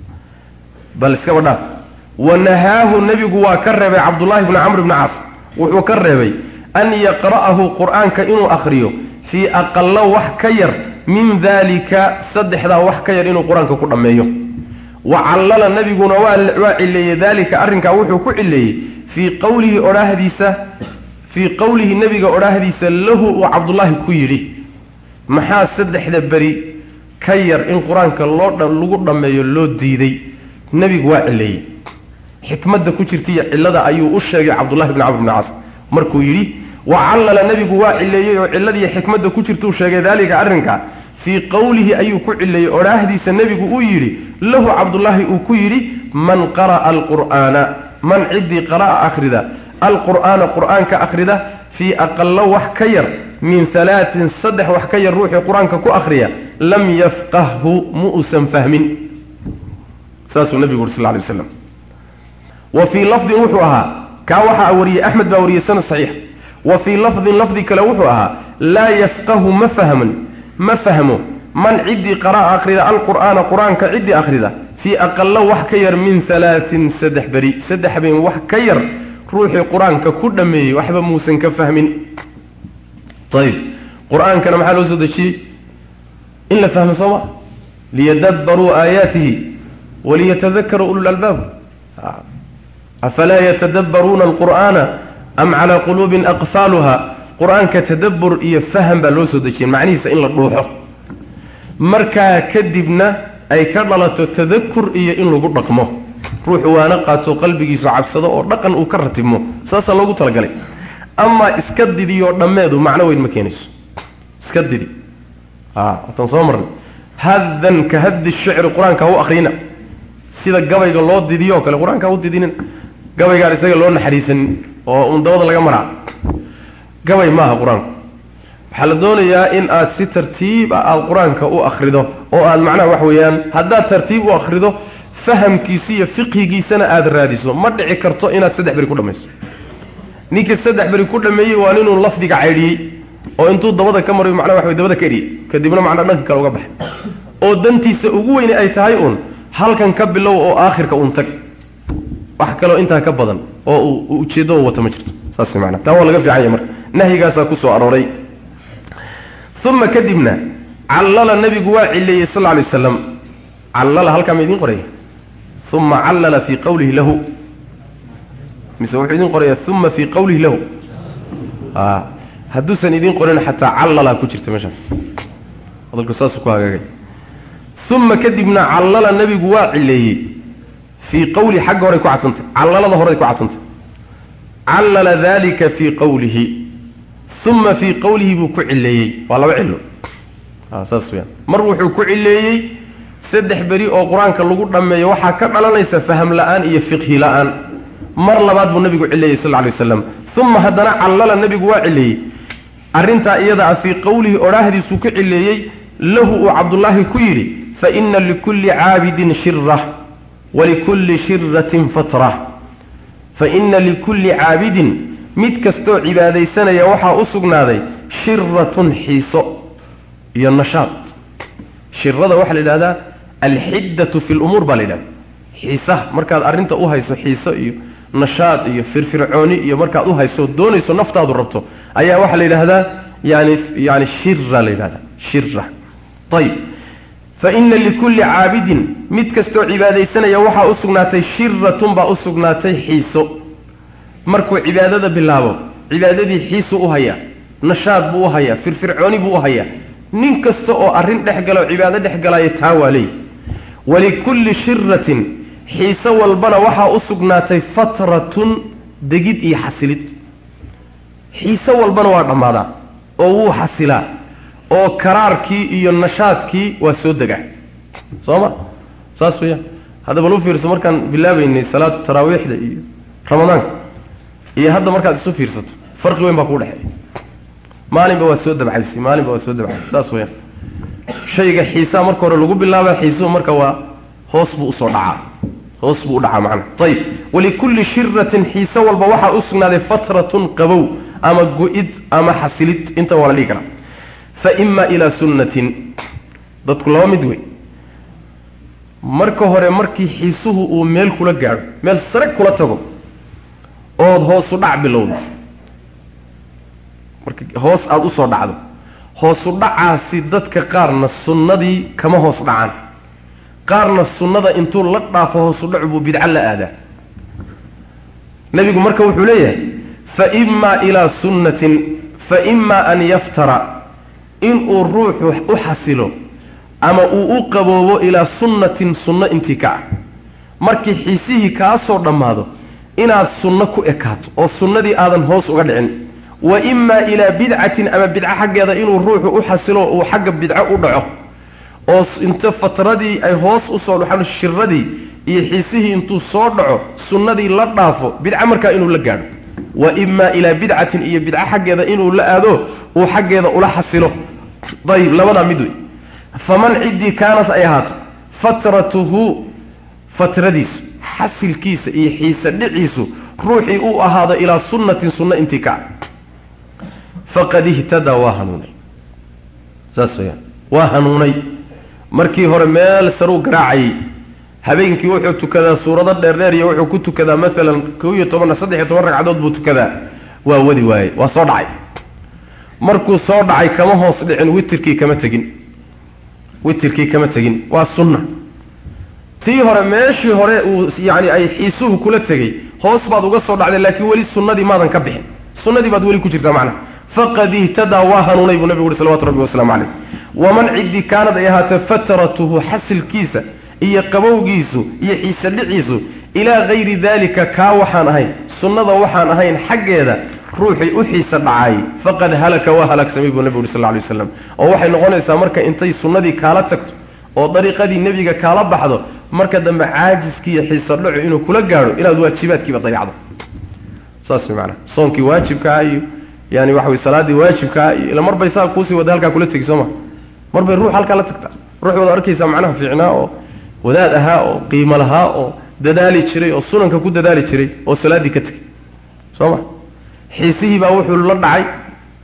A: bal iskaba dhaaf wanahaahu nebigu waa ka reebay cabdullaahi bni camr bni caas wuxuu ka reebay an yaqra'ahu qur-aanka inuu akriyo fii aqalla wax ka yar min daalika saddexdaa wax ka yar inuu qur-aanka ku dhammeeyo wa callala nebiguna waa cileeyey daalika arrinkaa wuxuu ku cileeyey fii qowlihi odhaahdiisa fii qowlihi nebiga odhaahdiisa lahu uu cabdullaahi ku yidhi maxaa saddexda beri ka yar in qur-aanka loo lagu dhammeeyo loo diiday nebigu waa cileeyey xikmadda ku jirta iyo cillada ayuu u sheegay cabdullahi bni camr bni caas markuu yidhi wa callala nebigu waa cileeyey oo cilladiiyo xikmadda ku jirtuu sheegay daalika arrinka fii qowlihi ayuu ku cileeyey odhaahdiisa nebigu uu yidhi lahu cabdullaahi uu ku yidhi man qara'a alqur'aana man ciddii qara'a akhrida alqur'aana qur'aanka akhrida fii aqallo wax ka yar min halaatin saddex wax ka yar ruuxii qur-aanka ku akhriya lam yafqahhu mu usan fahmin saasuu nebigu uri sal ly waslam wa fii lafdin wuxuu ahaa kaa waxaa wariyey axmed baa wariyey sanad saxiix wa fii lafdin lafdi kale wuxuu ahaa laa yafqahu ma fahman ma fahmo man ciddii qara'a akhrida alqur'aana qur-aanka ciddii akhrida fii aqallo wax ka yar min halaatin saddex beri saddex habeen wax ka yar ruuxii qur-aanka ku dhammeeyey waxba muusan ka fahmin ayib qur-aankana maxaa loo soo dejiyey in la fahmo soo ma liyadabbaruu aayaatihi waliyatadakaruu ulu lalbaab afalaa yatadabbaruuna alqur'aana am calaa quluubin aqfaaluha qur-aanka tadabbur iyo faham baa loo soo dejiyey macnihiisa in la dhuuxo markaa kadibna ay ka dhalato tadakur iyo in lagu dhaqmo ruuxu waana qaato qalbigiisu cabsado oo dhaqan uu ka ratibmo saasaa loogu talagalay amaa iska didiyoo dhammeedu macno weyn ma keenayso iska didi waatan soo marnay haddan ka haddi shicri qur-aanka ha u akrina sida gabayga loo didiyo o kale qur-aanka ha u didinin gabaygaan isaga loo naxariisanin oo un dabada laga maraa gabay maaha qur-aanku waxaa la doonayaa in aad si tartiib ah aada qur-aanka u akrido oo aad macnaha wax weeyaan haddaad tartiib u akrido fahamkiisi iyo fiqhigiisana aada raadiso ma dhici karto inaad saddex beri ku dhamayso ninkii saddex beri ku dhameeyey waa ninuu lafdiga caydhiyey oo intuu dabada ka marayo macnaha waxa way dabada ka eriyey kadibna macnaa dhanka kale uga baxay oo dantiisa ugu weyne ay tahay uun halkan ka bilow oo aakhirka uun tag wax kaloo intaa ka badan oo uu ujeeddo wata ma jirto saas maanaa taa waa laga fiican yahay marka nahyigaasaa ku soo arooray uma kadibna callala nabigu waa cileeyey sal lla alay waslam callala halkaa ma idiin qoraya uma callala fii qawlihi lahu mise wuxuu idiin qoraya uma fii qawlihi lahu a hadduusan idiin qorin xataa callala ku jirta meeshaas hadalku saasuu ku hagaagay uma kadibna callala nabigu waa cileeyey fii qawlihi xagga horay ku cadsantay callalada horay ku cadsantay callala dalika fii qawlihi uma fii qawlihi buu ku cileeyey waa laba cilo saas weyaan mar wuxuu ku cileeyey saddex beri oo qur-aanka lagu dhammeeyo waxaa ka dhalanaysa faham la-aan iyo fiqhi la-aan mar labaad buu nabigu cileeyey sal lla alay waslam uma haddana callala nabigu waa cileeyey arrintaa iyada ah fii qowlihi odhaahdiisuu ku cileeyey lahu uu cabdullaahi ku yidhi fa ina likulli caabidin shira walikulli shiratin fatra fa ina likulli caabidin mid kastoo cibaadaysanaya waxaa u sugnaaday shiratun xiiso iyo nashaad shirada waxaa la yidhahdaa alxiddatu fi lumuur baa la yidhahda xiisaha markaad arrinta u hayso xiiso iyo nashaad iyo firfircooni iyo markaad u hayso doonayso naftaadu rabto ayaa waxaa la yidhaahdaa yani yani shira la yidhahda shira ayib fa ina likulli caabidin mid kastoo cibaadaysanaya waxaa u sugnaatay shiratun baa u sugnaatay xiiso markuu cibaadada bilaabo cibaadadii xiisu u hayaa nashaad buu u hayaa firfircooni buu u hayaa nin kasta oo arrin dhex gala oo cibaado dhex galaayo taa waa leey walikulli shiratin xiise walbana waxaa u sugnaatay fatratun degid iyo xasilid xiise walbana waa dhammaadaa oo wuu xasilaa oo karaarkii iyo nashaadkii waa soo degaa soo ma saas weeyaan hadda bal u fiirso markaan bilaabaynay salaad taraawiixda iyo ramadaanka iyo hadda markaad isu fiirsato farqi weyn baa kuu dhexeeya maalinba waad soo dabcaysay maalinba waad soo dabcaysay saas weyaan shayga xiisaa marka hore lagu bilaaba xiisuhu marka waa hoos buu usoo dhacaa hoos buu u dhacaa macana ayib walikulli shiratin xiise walba waxaa u sugnaaday fatratun qabow ama go-id ama xasilid inta waa la dhihi karaa fa ima ilaa sunnatin dadku laba mid wey marka hore markii xiisuhu uu meel kula gaadho meel sare kula tago ood hoosu dhac bilowdo marka hoos aada usoo dhacdo hoosu dhacaasi dadka qaarna sunnadii kama hoos dhacaan qaarna sunnada intuu la dhaafo hoosu dhacu buu bidco la aadaa nebigu marka wuxuu leeyahay fa imaa ilaa sunnatin fa imaa an yaftara inuu ruuxu u xasilo ama uu u qaboobo ilaa sunnatin sunno intii ka ah markii xiisihii kaa soo dhammaado inaad sunno ku ekaato oo sunnadii aadan hoos uga dhicin wa imaa ilaa bidcatin ama bidco xaggeeda inuu ruuxu u xasilo uu xagga bidco u dhaco oo inta fatradii ay hoos usoo dhaxaan shiradii iyo xiisihii intuu soo dhaco sunnadii la dhaafo bidco markaa inuu la gaadho wa imaa ilaa bidcatin iyo bidco xaggeeda inuu la aado uu xaggeeda ula xasilo ayib labadaa mid wey faman ciddii kaanat ay ahaato fatratuhu fatradiisu xasilkiisa iyo xiise dhiciisu ruuxii uu ahaado ilaa sunnatin sunno intii ka faqad ihtadaa waa hanuunay saas weyaan waa hanuunay markii hore meel saruu garaacayay habeenkii wuxuu tukadaa suurado dheerdheer iyo wuxuu ku tukadaa maalan kow iyo toban saddex iyo toban ragcadood buu tukadaa waa wadi waaye waa soo dhacay markuu soo dhacay kama hoos dhicin witirkii kama tegin witirkii kama tegin waa sunna tii hore meeshii hore uu yani ay xiisuhu kula tegey hoos baad uga soo dhacday laakiin weli sunnadii maadan ka bixin sunnadii baad weli ku jirtaa macnaha faqad ihtadaa waa hanuunay buu nabigu uhi salawatu rabbi wasalaamu calayh waman ciddii kaanad ay ahaatee fatratuhu xasilkiisa iyo qabowgiisu iyo xiise dhiciisu ilaa gayri daalika kaa waxaan ahayn sunnada waxaan ahayn xaggeeda ruuxii u xiise dhacay faqad halaka waa halaagsamay buu nabigu uhi sal lay waslam oo waxay noqonaysaa marka intay sunnadii kaala tagto oo dariiqadii nebiga kaala baxdo marka dambe caajiskii iyo xiise dhacu inuu kula gaadho inaad waajibaadkiiba dayacdo saas way macanaha soonkii waajibkaa iyo yani waxa way salaadii waajibkaa iyo ila marbay saa kuusii wada halkaa kula tegi soo ma marbay ruux halkaa la tagtaa ruux wada arkaysaa macnaha fiicnaa oo wadaad ahaa oo qiimo lahaa oo dadaali jiray oo sunanka ku dadaali jiray oo salaaddii ka tegay soo ma xiisihii baa wuxuu la dhacay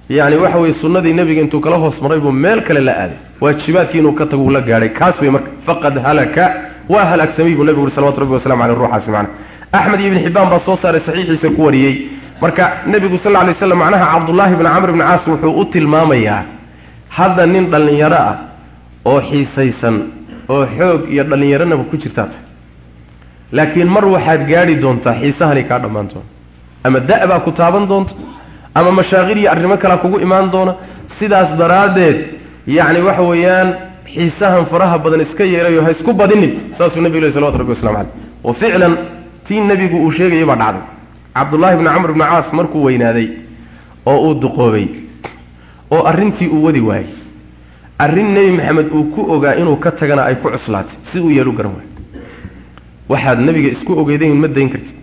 A: yacni waxa weye sunnadii nebiga intuu kala hoos maray buu meel kale la aaday waajibaadkii inuu ka tago uu la gaadhay kaas wey marka faqad halaka waa halaagsamay buu nebigu uri salawatu rabbi wasalamu caleyh ruuxaasi macna axmed iyo ibn xibbaan baa soo saaray saxiixiisa ku wariyey marka nebigu sal lla lay slam macnaha cabdullaahi bni camr bni caas wuxuu u tilmaamayaa hadda nin dhallinyaro ah oo xiisaysan oo xoog iyo dhallinyaronaba ku jirtaa tahay laakiin mar waxaad gaadhi doontaa xiisahani kaa dhammaan doona ama da- baa ku taaban doonta ama mashaaqil iyo arrimo kalea kugu imaan doona sidaas daraaddeed yacni waxa weeyaan xiisahan faraha badan iska yeerayo ha isku badinin saasuu nebigu leh salawatu rabbi waslamu caleyh wa ficlan tii nebigu uu sheegayay baa dhacday cabdullaahi bni camr bni caas markuu weynaaday oo uu duqoobay oo arrintii uu wadi waayey arrin nebi maxamed uu ku ogaa inuu ka tagana ay ku cuslaatay si uu yeelu garan waayo waxaad nebiga isku ogeydayn ma dayn kartid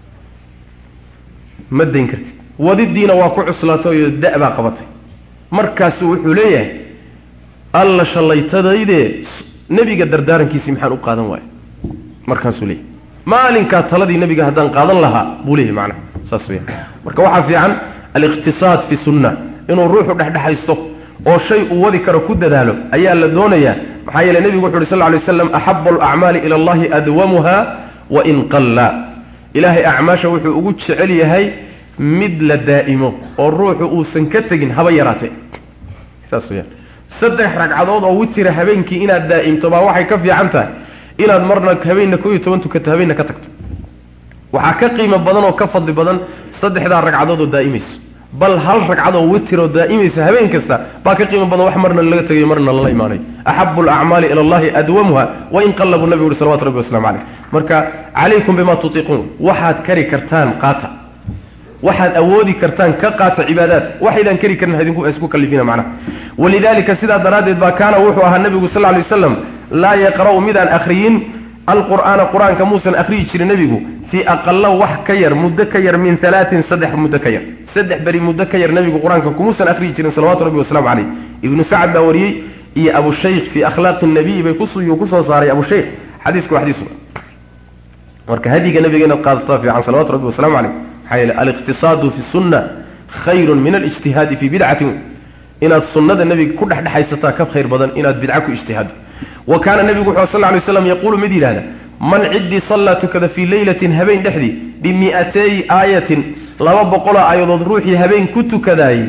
A: ma dayn kartid wadidiina waa ku cuslaatay oo da- baa qabatay markaasu wuxuu leeyahay alla shallaytadaydee nebiga dardaarankiisii maxaan u qaadan waaya markaasuu leeyahy maalinkaa taladii nebiga haddaan qaadan lahaa buu leeyahy macnaha saas weya marka waxaa fiican aliqtisaad fi sunna inuu ruuxu dhexdhexaysto oo shay uu wadi karo ku dadaalo ayaa la doonayaa maxaa yeele nebigu wuxu uhi sal lla lay waslam axabu alacmaali ila allahi adwamuha wain qalla ilaahay acmaasha wuxuu ugu jecel yahay mid la daa'imo oo ruuxu uusan ka tegin haba yaraatee saas weyaan saddex ragcadood oo witira habeenkii inaad daa'imto baa waxay ka fiican tahay inaad marna habeenna koo iyo toban tukato habeenna ka tagto waxaa ka qiimo badan oo ka fadli badan saddexdaa ragcadood oo daa'imayso bal hal ragcadoo witiroo daa'imaysa habeen kasta baa ka qiimo badan wax marna laga tegayo marna lala imaanayo axabu alacmaali ila allahi adwamuha wain qalla buu nabigu uhi salawatu rabbi waslamu caleyh marka calaykum bima tutiiquun waxaad kari kartaan qaata waxaad awoodi kartaan ka qaata cibaadaadka waxaydaan kari karin idinku isku kalifina macnaha walidalika sidaa daraaddeed baa kaana wuxuu ahaa nebigu sal lay waslam laa yaqra'u midaan akhriyin alqur'aana qur-aanka muusan akhriyi jirin nebigu fii aqala wax ka yar muddo ka yar min alaatin saddex muddo ka yar saddex beri muddo ka yar nebigu qur-aanka kumuusan akhriyi jirin salawatu rabbi wasalaamu caleyh ibnu sacad baa wariyey iyo abushaykh fii akhlaaqi nabiyi bay kusuyuu kusoo saaray abushaykh xadiisku waa xadiis marka hadiga nabiga inaad qaadataa fiican salawatu rabbi wasalamu caleyh maxaa yeele aliqtisaadu fi sunna khayrun min alijtihaadi fii bidcatin inaad sunnada nebiga ku dhexdhexaysataa ka khayr badan inaad bidca ku ijtihaado wa kaana nebigu wuxuu sal lay slam yaquulu mid yidhahda man ciddii sallaa tukada fii leylatin habeen dhexdii bimi'atay aayatin laba boqoloo aayadood ruuxii habeen ku tukadaayey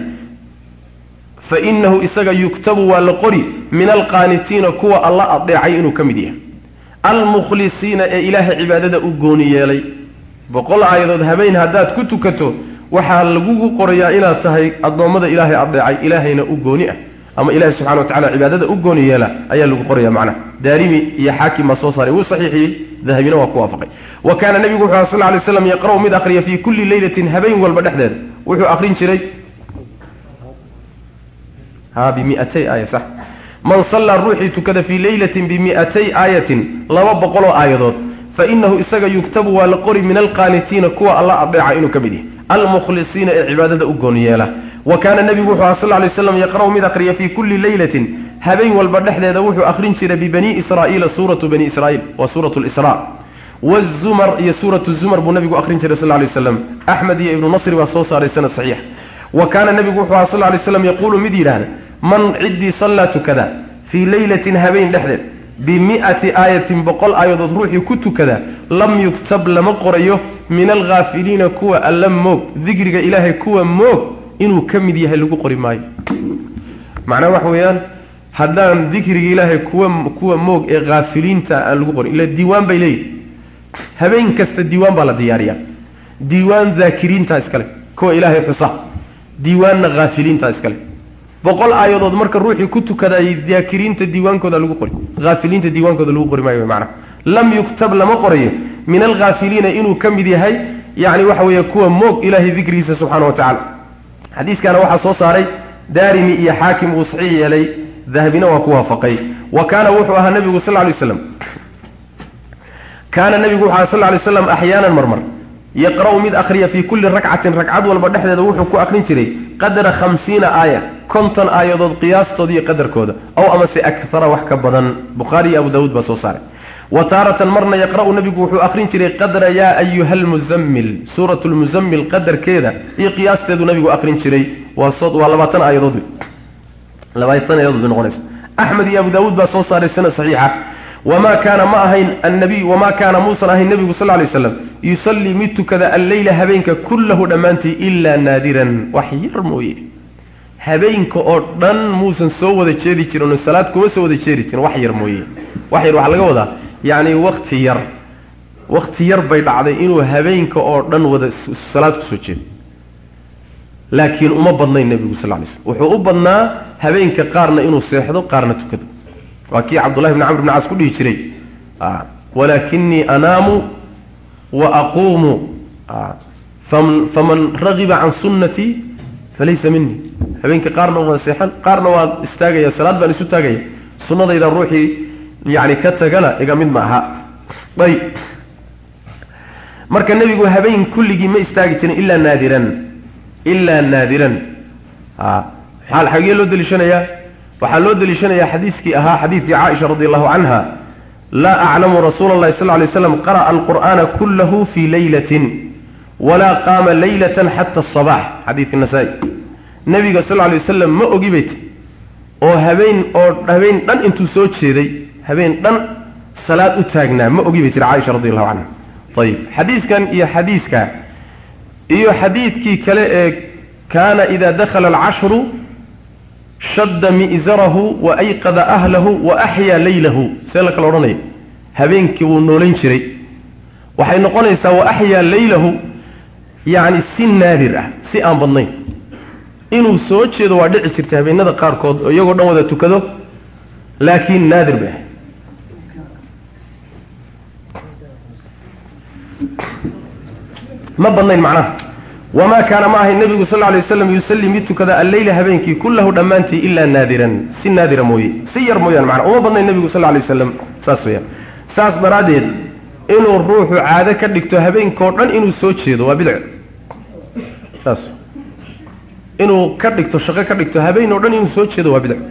A: fa inahu isaga yuktabu waa la qori min alqaanitiina kuwa alla adeecay inuu ka mid yahay almukhlisiina ee ilaahay cibaadada u gooni yeelay boqol aayadood habeen haddaad ku tukato waxaa lagugu qorayaa inaad tahay addoommada ilaahay adeecay ilaahayna u gooni ah ama ilahay subxana wa tacala cibaadada u gooni yeela ayaa lagu qoraya macnaha daarimi iyo xaakim baa soo saaray wuu saxiixiyey dahabina waa ku waafaqay wa kaana nebigu wuxu sal lay slam yaqra'u mid akhriya fii kulli leylatin habeen walba dhexdeeda wuxuu akhrin jiray ha bimiatay aaya sax man sallaa ruuxii tukada fii leylatin bimi'atay aayatin laba boqoloo aayadood fa inahu isaga yugtabu waa la qori min alqaanitiina kuwa alla adeeca inuu ka mid yahay almukhlisiina ee cibaadada u goon yeela wa kaana nebigu wuxuu aha sal lay slam yaqra'u mid akhriya fii kulli leylatin habeen walba dhexdeeda wuxuu akhrin jiray bibani israa'iila suuratu bani israa'iil waa suuratu lisra wazumar iyo suuratu zumar buu nabigu akhrin jiray sal lay waslam axmed iyo ibnu nasri baa soo saaray sanad saxiix wa kaana nebigu wuxuu aha sal lay slam yaquulu mid yidhaahda man ciddii sallaa tukada fii leylatin habeen dhexdeed bimi'ati aayatin boqol aayadood ruuxii ku tukada lam yuktab lama qorayo min alghaafiliina kuwa alla moog dikriga ilaahay kuwa moog inuu ka mid yahay lagu qori maayo macnaha waxa weeyaan haddaan dikriga ilaahay kuwa kuwa moog ee haafiliinta aan lagu qorin ila diiwaan bay leeyihi habeen kasta diiwaan baa la diyaariyaa diiwaan daakiriinta iskale kuwa ilaahay xusa diiwaanna haafiliinta iskale boqol aayadood marka ruuxii ku tukadaayay daakiriinta diiwaankooda lagu qori haafiliinta diiwaankooda lagu qori maayo macnaha lam yuktab lama qorayo min alghaafiliina inuu ka mid yahay yacni waxa weeye kuwa moog ilaahay dikrigiisa subxaana wa tacala xadiiskana waxaa soo saaray daarimi iyo xaakim uu saxiix yeelay dahabina waa ku waafaqay wa kaana wuxuu ahaa nebigu sal lay slam kaana nebigu wuxu aha sal lay slam axyaanan marmar yaqra'u mid akhriya fii kulli rakcatin ragcad walba dhexdeeda wuxuu ku akhrin jiray qadra khamsiina aaya konton aayadood qiyaastooda iyo qadarkooda ow amase akara wax ka badan bukhaari iyo abu daawuud baa soo saaray wa taaratan marna yaqra'u nabigu wuxuu akrin jiray qadra yaa ayuha almuzammil suurat lmuzammil qadarkeeda iyo qiyaasteedu nabigu akrin jiray waa waa labaatan aayadood labaatan aayadood bay noqonaysa axmed iyo abu daawuud baa soo saaray sanad saxiixa wamaa kaana ma ahayn annabiy wamaa kaana muusan ahayn nebigu sal lay slam yusallii mid tukada alleyla habeenka kullahu dhammaantii ilaa naadiran wax yar mooye habeenka oo dhan muusan soo wada jeedi jirin oo salaad kuma soo wada jeedi jirin wax yar mooye wax yar waxaa laga wadaa yacni wakti yar wakti yar bay dhacday inuu habeenka oo dhan wada salaad kusoo jeedo laakiin uma badnayn nebigu sal lay slm wuxuu u badnaa habeenka qaarna inuu seexdo qaarna tukado waa kii cabdullahi bni camr bn caas ku dhihi jiray walaakinii anaamu wa aquumu faman ragiba can sunnatii falaysa minii habeenka qaarna waan seexan qaarna waan istaagaya salaad baan isu taagaya sunnadayda ruuxii yani ka tagana iga mid ma aha ayb marka nebigu habeen kulligii ma istaagi jirin ilaa naadiran ilaa naadiran maxaa xagee loo deliishanayaa waxaa loo deliishanayaa xadiiskii ahaa xadiidkii caaisha radi allahu canha laa aclamu rasuula allahi sal lay slam qara'a alqur'aana kullahu fii laylatin walaa qaama laylatan xata asabax xadiidka nasaa-i nebiga sal lay wasalam ma ogi bay ti oo habeen oo habeen dhan intuu soo jeeday habeen dhan salaad u taagnaa ma ogi bay tiri caaisha radi allahu canha ayib xadiiskan iyo xadiiska iyo xadiidkii kale ee kaana ida dakhala alcashru shadda mi'zarahu wa ayqada ahlahu wa axyaa laylahu see la kala odhanaya habeenkii wuu noolayn jiray waxay noqonaysaa wa axyaa laylahu yacni si naadir ah si aan badnayn inuu soo jeedo waa dhici jirtay habeenada qaarkood oo iyagoo dhan wada tukado laakiin naadir bay ahay ma badnayn macnaha wamaa kaana ma ahayn nebigu sal lay waslam yusallii mid tukada alleyla habeenkii kullahu dhammaantii ilaa naadiran si naadira mooye si yar mooyaan macnaa uma badnayn nebigu sal lay waslam saas weyaan saas daraaddeed inuu ruuxu caado ka dhigto habeenkao dhan inuu soo jeedo waa bidc saas inuu ka dhigto shaqo ka dhigto habeen oo dhan inuu soo jeedo waa bidc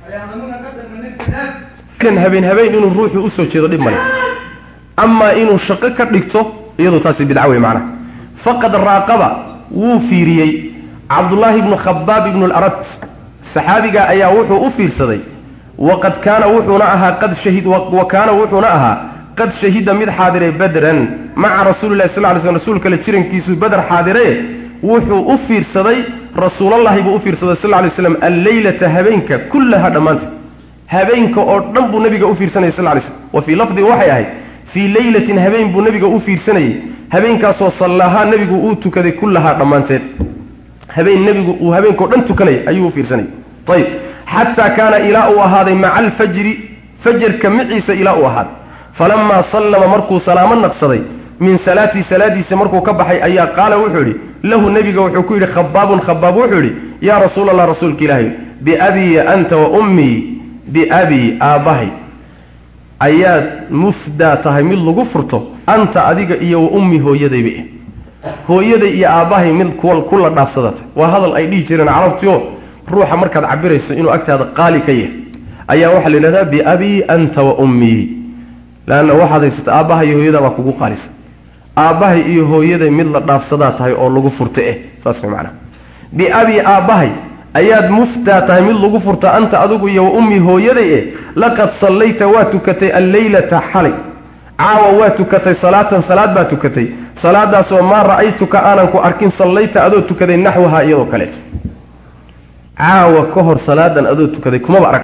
A: habeen habeen inuu ruuxu usoo jeedo dhib male amaa inuu shaqo ka dhigto iyadu taasi bidca wey macnaha faqad raaqaba wuu fiiriyey cabdullaahi ibnu khabaab ibnu larad saxaabiga ayaa wuxuu u fiirsaday waqad kaana wuxuuna ahaa qad shahid wa kaana wuxuuna ahaa qad shahida mid xaadiray badran maca rasuulillahi sal ly slm rasuulka la jirankiisuu bader xaadiraye wuxuu u fiirsaday rasuulallahi buu u fiirsaday sal lay slam alleylata habeenka kullaha dhammaanta habeenka oo dhan buu nabiga u fiirsanayay sal lay slm wa fii lafdin waxay ahayd fii leylatin habeen buu nabiga u fiirsanayey habeenkaasoo sallahaa nebigu uu tukaday kullahaa dhammaanteed habeen nebigu uu habeenkao dhan tukanaya ayuu u fiirsanayay ayib xataa kaana ilaa uu ahaaday maca alfajri fajarka miciisa ilaa uu ahaaday falamaa sallama markuu salaamo naqsaday min salaatii salaadiisa markuu ka baxay ayaa qaala wuxuu yidhi lahu nebiga wuxuu ku yidhi khabaabun khabaab wuxuu yidhi yaa rasuula allah rasuulka ilaahay biabii anta wa ummii biabii aabbahay ayaad mufdaa tahay mid lagu furto anta adiga iyo wa ummi hooyadayba eh hooyaday iyo aabbahay mid kula dhaafsadatay waa hadal ay dhihi jireen carabtioo ruuxa markaad cabirayso inuu agtaada qaali ka yahay ayaa waxaa la yidhahdaa biabii anta wa ummii leanna waxaad haysata aabbahay iyo hooyadaa baa kugu qaalisa aabbahay iyo hooyaday mid la dhaafsadaa tahay oo lagu furta eh saas way macnaha biabii aabbahay ayaad muftaa tahay mid lagu furta anta adigu iyo wa ummi hooyaday eh laqad sallayta waa tukatay alleylata xalay caawa waa tukatay salaatan salaad baa tukatay salaadaasoo maa ra'aytuka aanan ku arkin sallayta adoo tukaday naxwahaa iyadoo kaleeto caawa ka hor salaadan adoo tukaday kumaba arag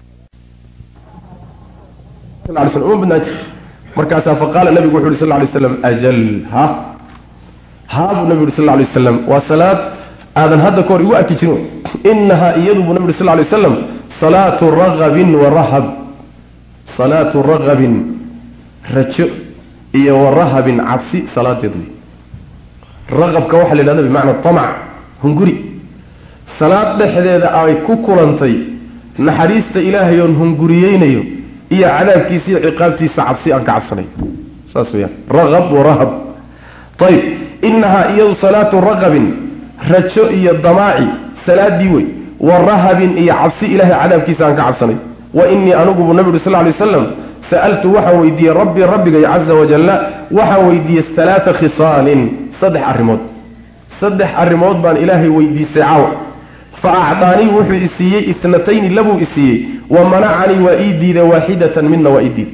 A: uma badnaan jir markaasaa faqaala nabigu wuxu uhi sal lay slam ajal ha haa buu nabigu uhi sal lay waslam waa salaad aadan hadda ka hor igu arki jirin inahaa iyadu buu nabi uri sal lay waslam salaatu ragabin wa rahab salaatu ragabin rajo iyo wa rahabin cabsi salaadeed wey raqabka waxaa la yidhahda bimacna tamac hunguri salaad dhexdeeda ay ku kulantay naxariista ilaahay oon hunguriyeynayo iyo cadaabkiisa iyo ciqaabtiisa cabsi aan ka cabsanayo saas weyaan raqab wa rahab ayib inahaa iyadu salaatu raqabin rajo iyo damaaci salaadii wey wa rahabin iyo cabsi ilaahay cadaabkiisa aan ka cabsanayo wa inii anugu buu nabi uri sal lay waslam sa'altu waxaan weydiiyey rabbii rabbigay caza wajalla waxaan weydiiyey alaaa khisaalin saddex arrimood saddex arrimood baan ilaahay weydiistay caawa fa acdaanii wuxuu isiiyey itnatayni labuu isiiyey wa manacanii waa ii diiday waaxidatan midna waa ii diiday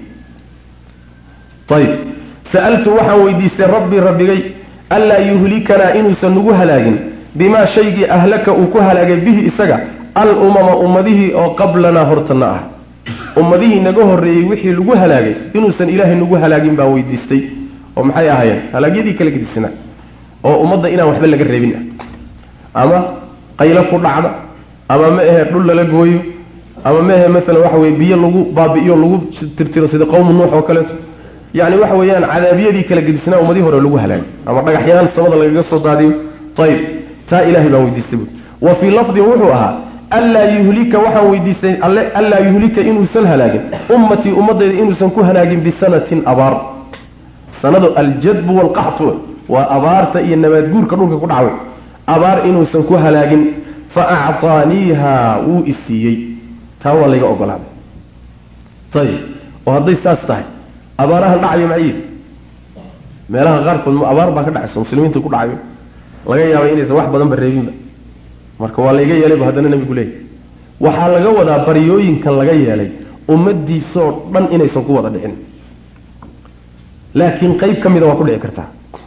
A: ayib sa'altu waxaan weydiistay rabbii rabbigay anlaa yuhlikanaa inuusan nagu halaagin bimaa shaygii ahlaka uu ku halaagay bihi isaga al umama ummadihii oo qablanaa hortanna ah ummadihii naga horreeyey wixii lagu halaagay inuusan ilaahay nagu halaagin baan weydiistay oo maxay ahaayeen halaagyadii kala gedisnaa oo ummadda inaan waxba laga reebin ah ama qaylo ku dhacda ama ma ahe dhul lala gooyo ama ma ahe maalan waxa weye biyo lagu baabi'iyo lagu tirtiro sida qowmu nuux oo kaleeto yacni waxa weeyaan cadaabiyadii kala gedisnaa ummadihii hore lagu halaagay ama dhagaxyaan samada lagaga soo daadiyo ayib taa ilaahay baan weydiistay bu wa fii lafdin wuxuu ahaa anlaa yuhlika waxaan weydiistay alle anlaa yuhlika inuusan halaagin ummatii ummadayda inuusan ku halaagin bisanatin abaar sanadu aljadbu waalqaxtu waa abaarta iyo nabaadguurka dhulka ku dhacway abaar inuusan ku halaagin fa acطaaniiha wuu isiiyey taa waa layga ogolaaday ayib oo hadday saas tahay abaarahan dhacaya maciid meelaha qaarkood abaar baa ka dhacaysa muslimiinta ku dhacayo laga yaaba inaysan wax badanba reebinba marka waa layga yeelayba haddana nabigu leeyahy waxaa laga wadaa baryooyinkan laga yeelay ummadiisoo dhan inaysan ku wada dhicin laakiin qayb ka mida waa ku dhici kartaa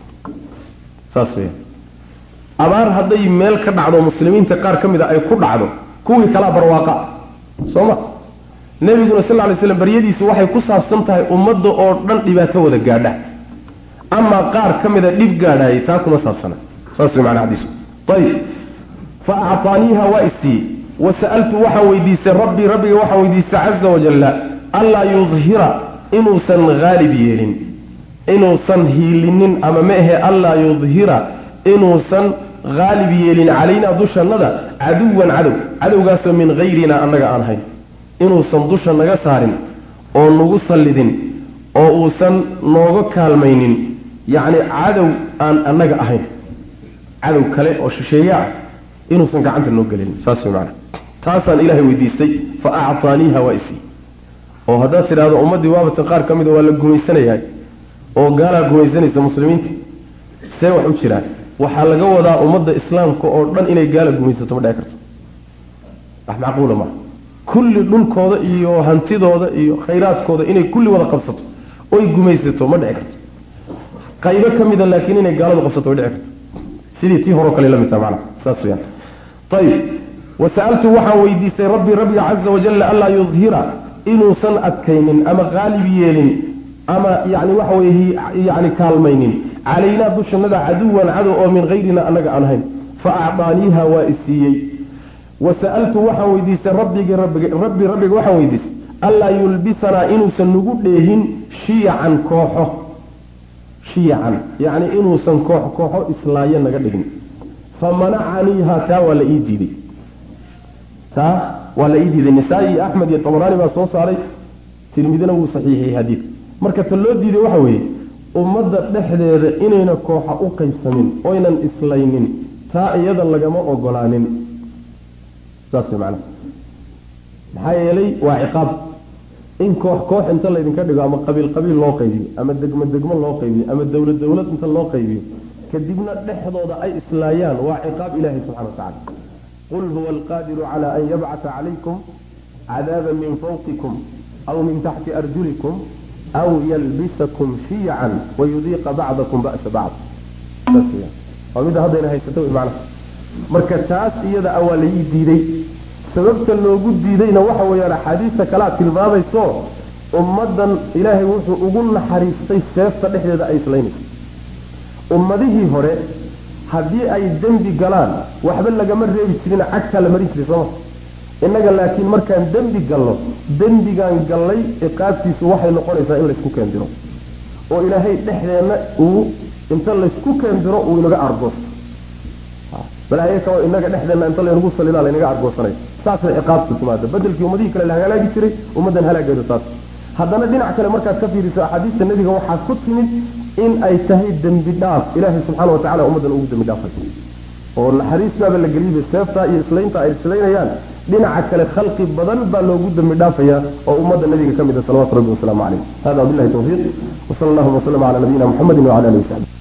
A: saas weya abaar hadday meel ka dhacdo muslimiinta qaar ka mid a ay ku dhacdo kuwii kalaa barwaaqa soo ma nebiguna sal lla lay slam baryadiisu waxay ku saabsan tahay ummadda oo dhan dhibaato wada gaadha amaa qaar ka mida dhib gaadhaayay taa kuma saabsana saas way macnaa xadiisku ayib fa acطaaniiha waa isiiyey wa sa'altu waxaan weydiistay rabbii rabbiga waxaan weydiistay caza wajalla anlaa yudhira inuusan haalib yeelin inuusan hiilinin ama ma ahe anlaa yudhira inuusan haalib yeelin calaynaa dushannada caduwan cadow cadowgaasoo min hayrinaa annaga aan hayn inuusan dusha naga saarin oo nagu sallidin oo uusan nooga kaalmaynin yacni cadow aan annaga ahayn cadow kale oo shisheeye ah inuusan gacanta noo gelin saas way macana taasaan ilaahay weydiistay fa actaaniiha waa isii oo haddaad tidhaahdo ummaddii waabatan qaar ka mida waa la gumaysanayahay oo gaalaa gumaysanaysa muslimiinta see wax u jiraan waxaa laga wadaa ummadda islaamka oo dhan inay gaala gumaysato ma dhici karto wax macquula maa kulli dhulkooda iyo hantidooda iyo khayraadkooda inay kulli wada qabsato oy gumaysato ma dhici karto qaybo ka mida laakiin inay gaaladu qabsato way dhici karto sidii tii horeo kale la mid taha macana saas weyaan ayib wasa'altu waxaan weydiistay rabbii rabbiga caza wajalla anlaa yudhira inuusan adkaynin ama qaalib yeelin ama yani waxa weye yani kaalmaynin calaynaa dushannada caduwan cadow oo min hayrina annaga aan ahayn fa acdaaniiha waa isiiyey wa sa'altu waxaan weydiistay rabbigi rabbiga rabbi rabbiga waxaan weydiistay anlaa yulbisanaa inuusan nagu dheehin shiyacan kooxo shiyacan yacni inuusan koox kooxo islaayo naga dhigin fa manacaniiha taa waa la ii diiday taa waa la ii diiday nisaa-i iyo axmed iyo tabaraani baa soo saaray tirmidina wuu saxiixiyey xadiidka marka ta loo diiday waxa weeye ummadda dhexdeeda inayna kooxa u qaybsamin oynan islaynin taa iyada lagama ogolaanin saas way macnaha maxaa yeelay waa ciqaab in koox koox inta laydinka dhigo ama qabiil qabiil loo qaybiyo ama degmo degmo loo qaybiyo ama dowlad dowlad inta loo qaybiyo kadibna dhexdooda ay islaayaan waa ciqaab ilaahay subxana watacala qul huwa alqaadiru cala an yabcata calaykum cadaaban min fawqikum aw min taxti arjulikum aw yalbisakum shiyacan wayudiiqa bacdakum ba'sa bacd waa midda haddayna haysato wy macnaha marka taas iyada a waa laii diiday sababta loogu diidayna waxa weeyaan axaadiista kalea tilmaamayso ummaddan ilaahay wuxuu ugu naxariistay seefta dhexdeeda ay islaynayso ummadihii hore haddii ay dembi galaan waxba lagama reebi jirin cagtaa la marin jiray sooma innaga laakiin markaan dembi galno dembigaan gallay ciqaabtiisu waxay noqonaysaa in laysku keendiro oo ilaahay dhexdeenna uu inta laysku keendiro uu inaga argoosto balaayeeka inaga dhexdeenna inta laynagu salidaa laynaga argoosanay saasay ciqaabtu timaada bedelkii ummadihii kale la halaagi jiray ummaddan halaageedu saas haddana dhinac kale markaad ka fiiriso axaadiista nebiga waxaa ku timid in ay tahay dembi dhaaf ilaahay subxaana watacala ummaddan ugu dembi dhaafay oo naxariistaaba la geliyba seeftaa iyo islaynta ay islaynayaan dhinaca kale khalqi badan baa loogu dambi dhaafayaa oo ummadda nabiga ka mid a salawatu rabbi wasalaamu calayh hada wabillahi tawfiiq wasala allahuma wasalam cala nabiyina muxamedin wacala alihi wasaxbi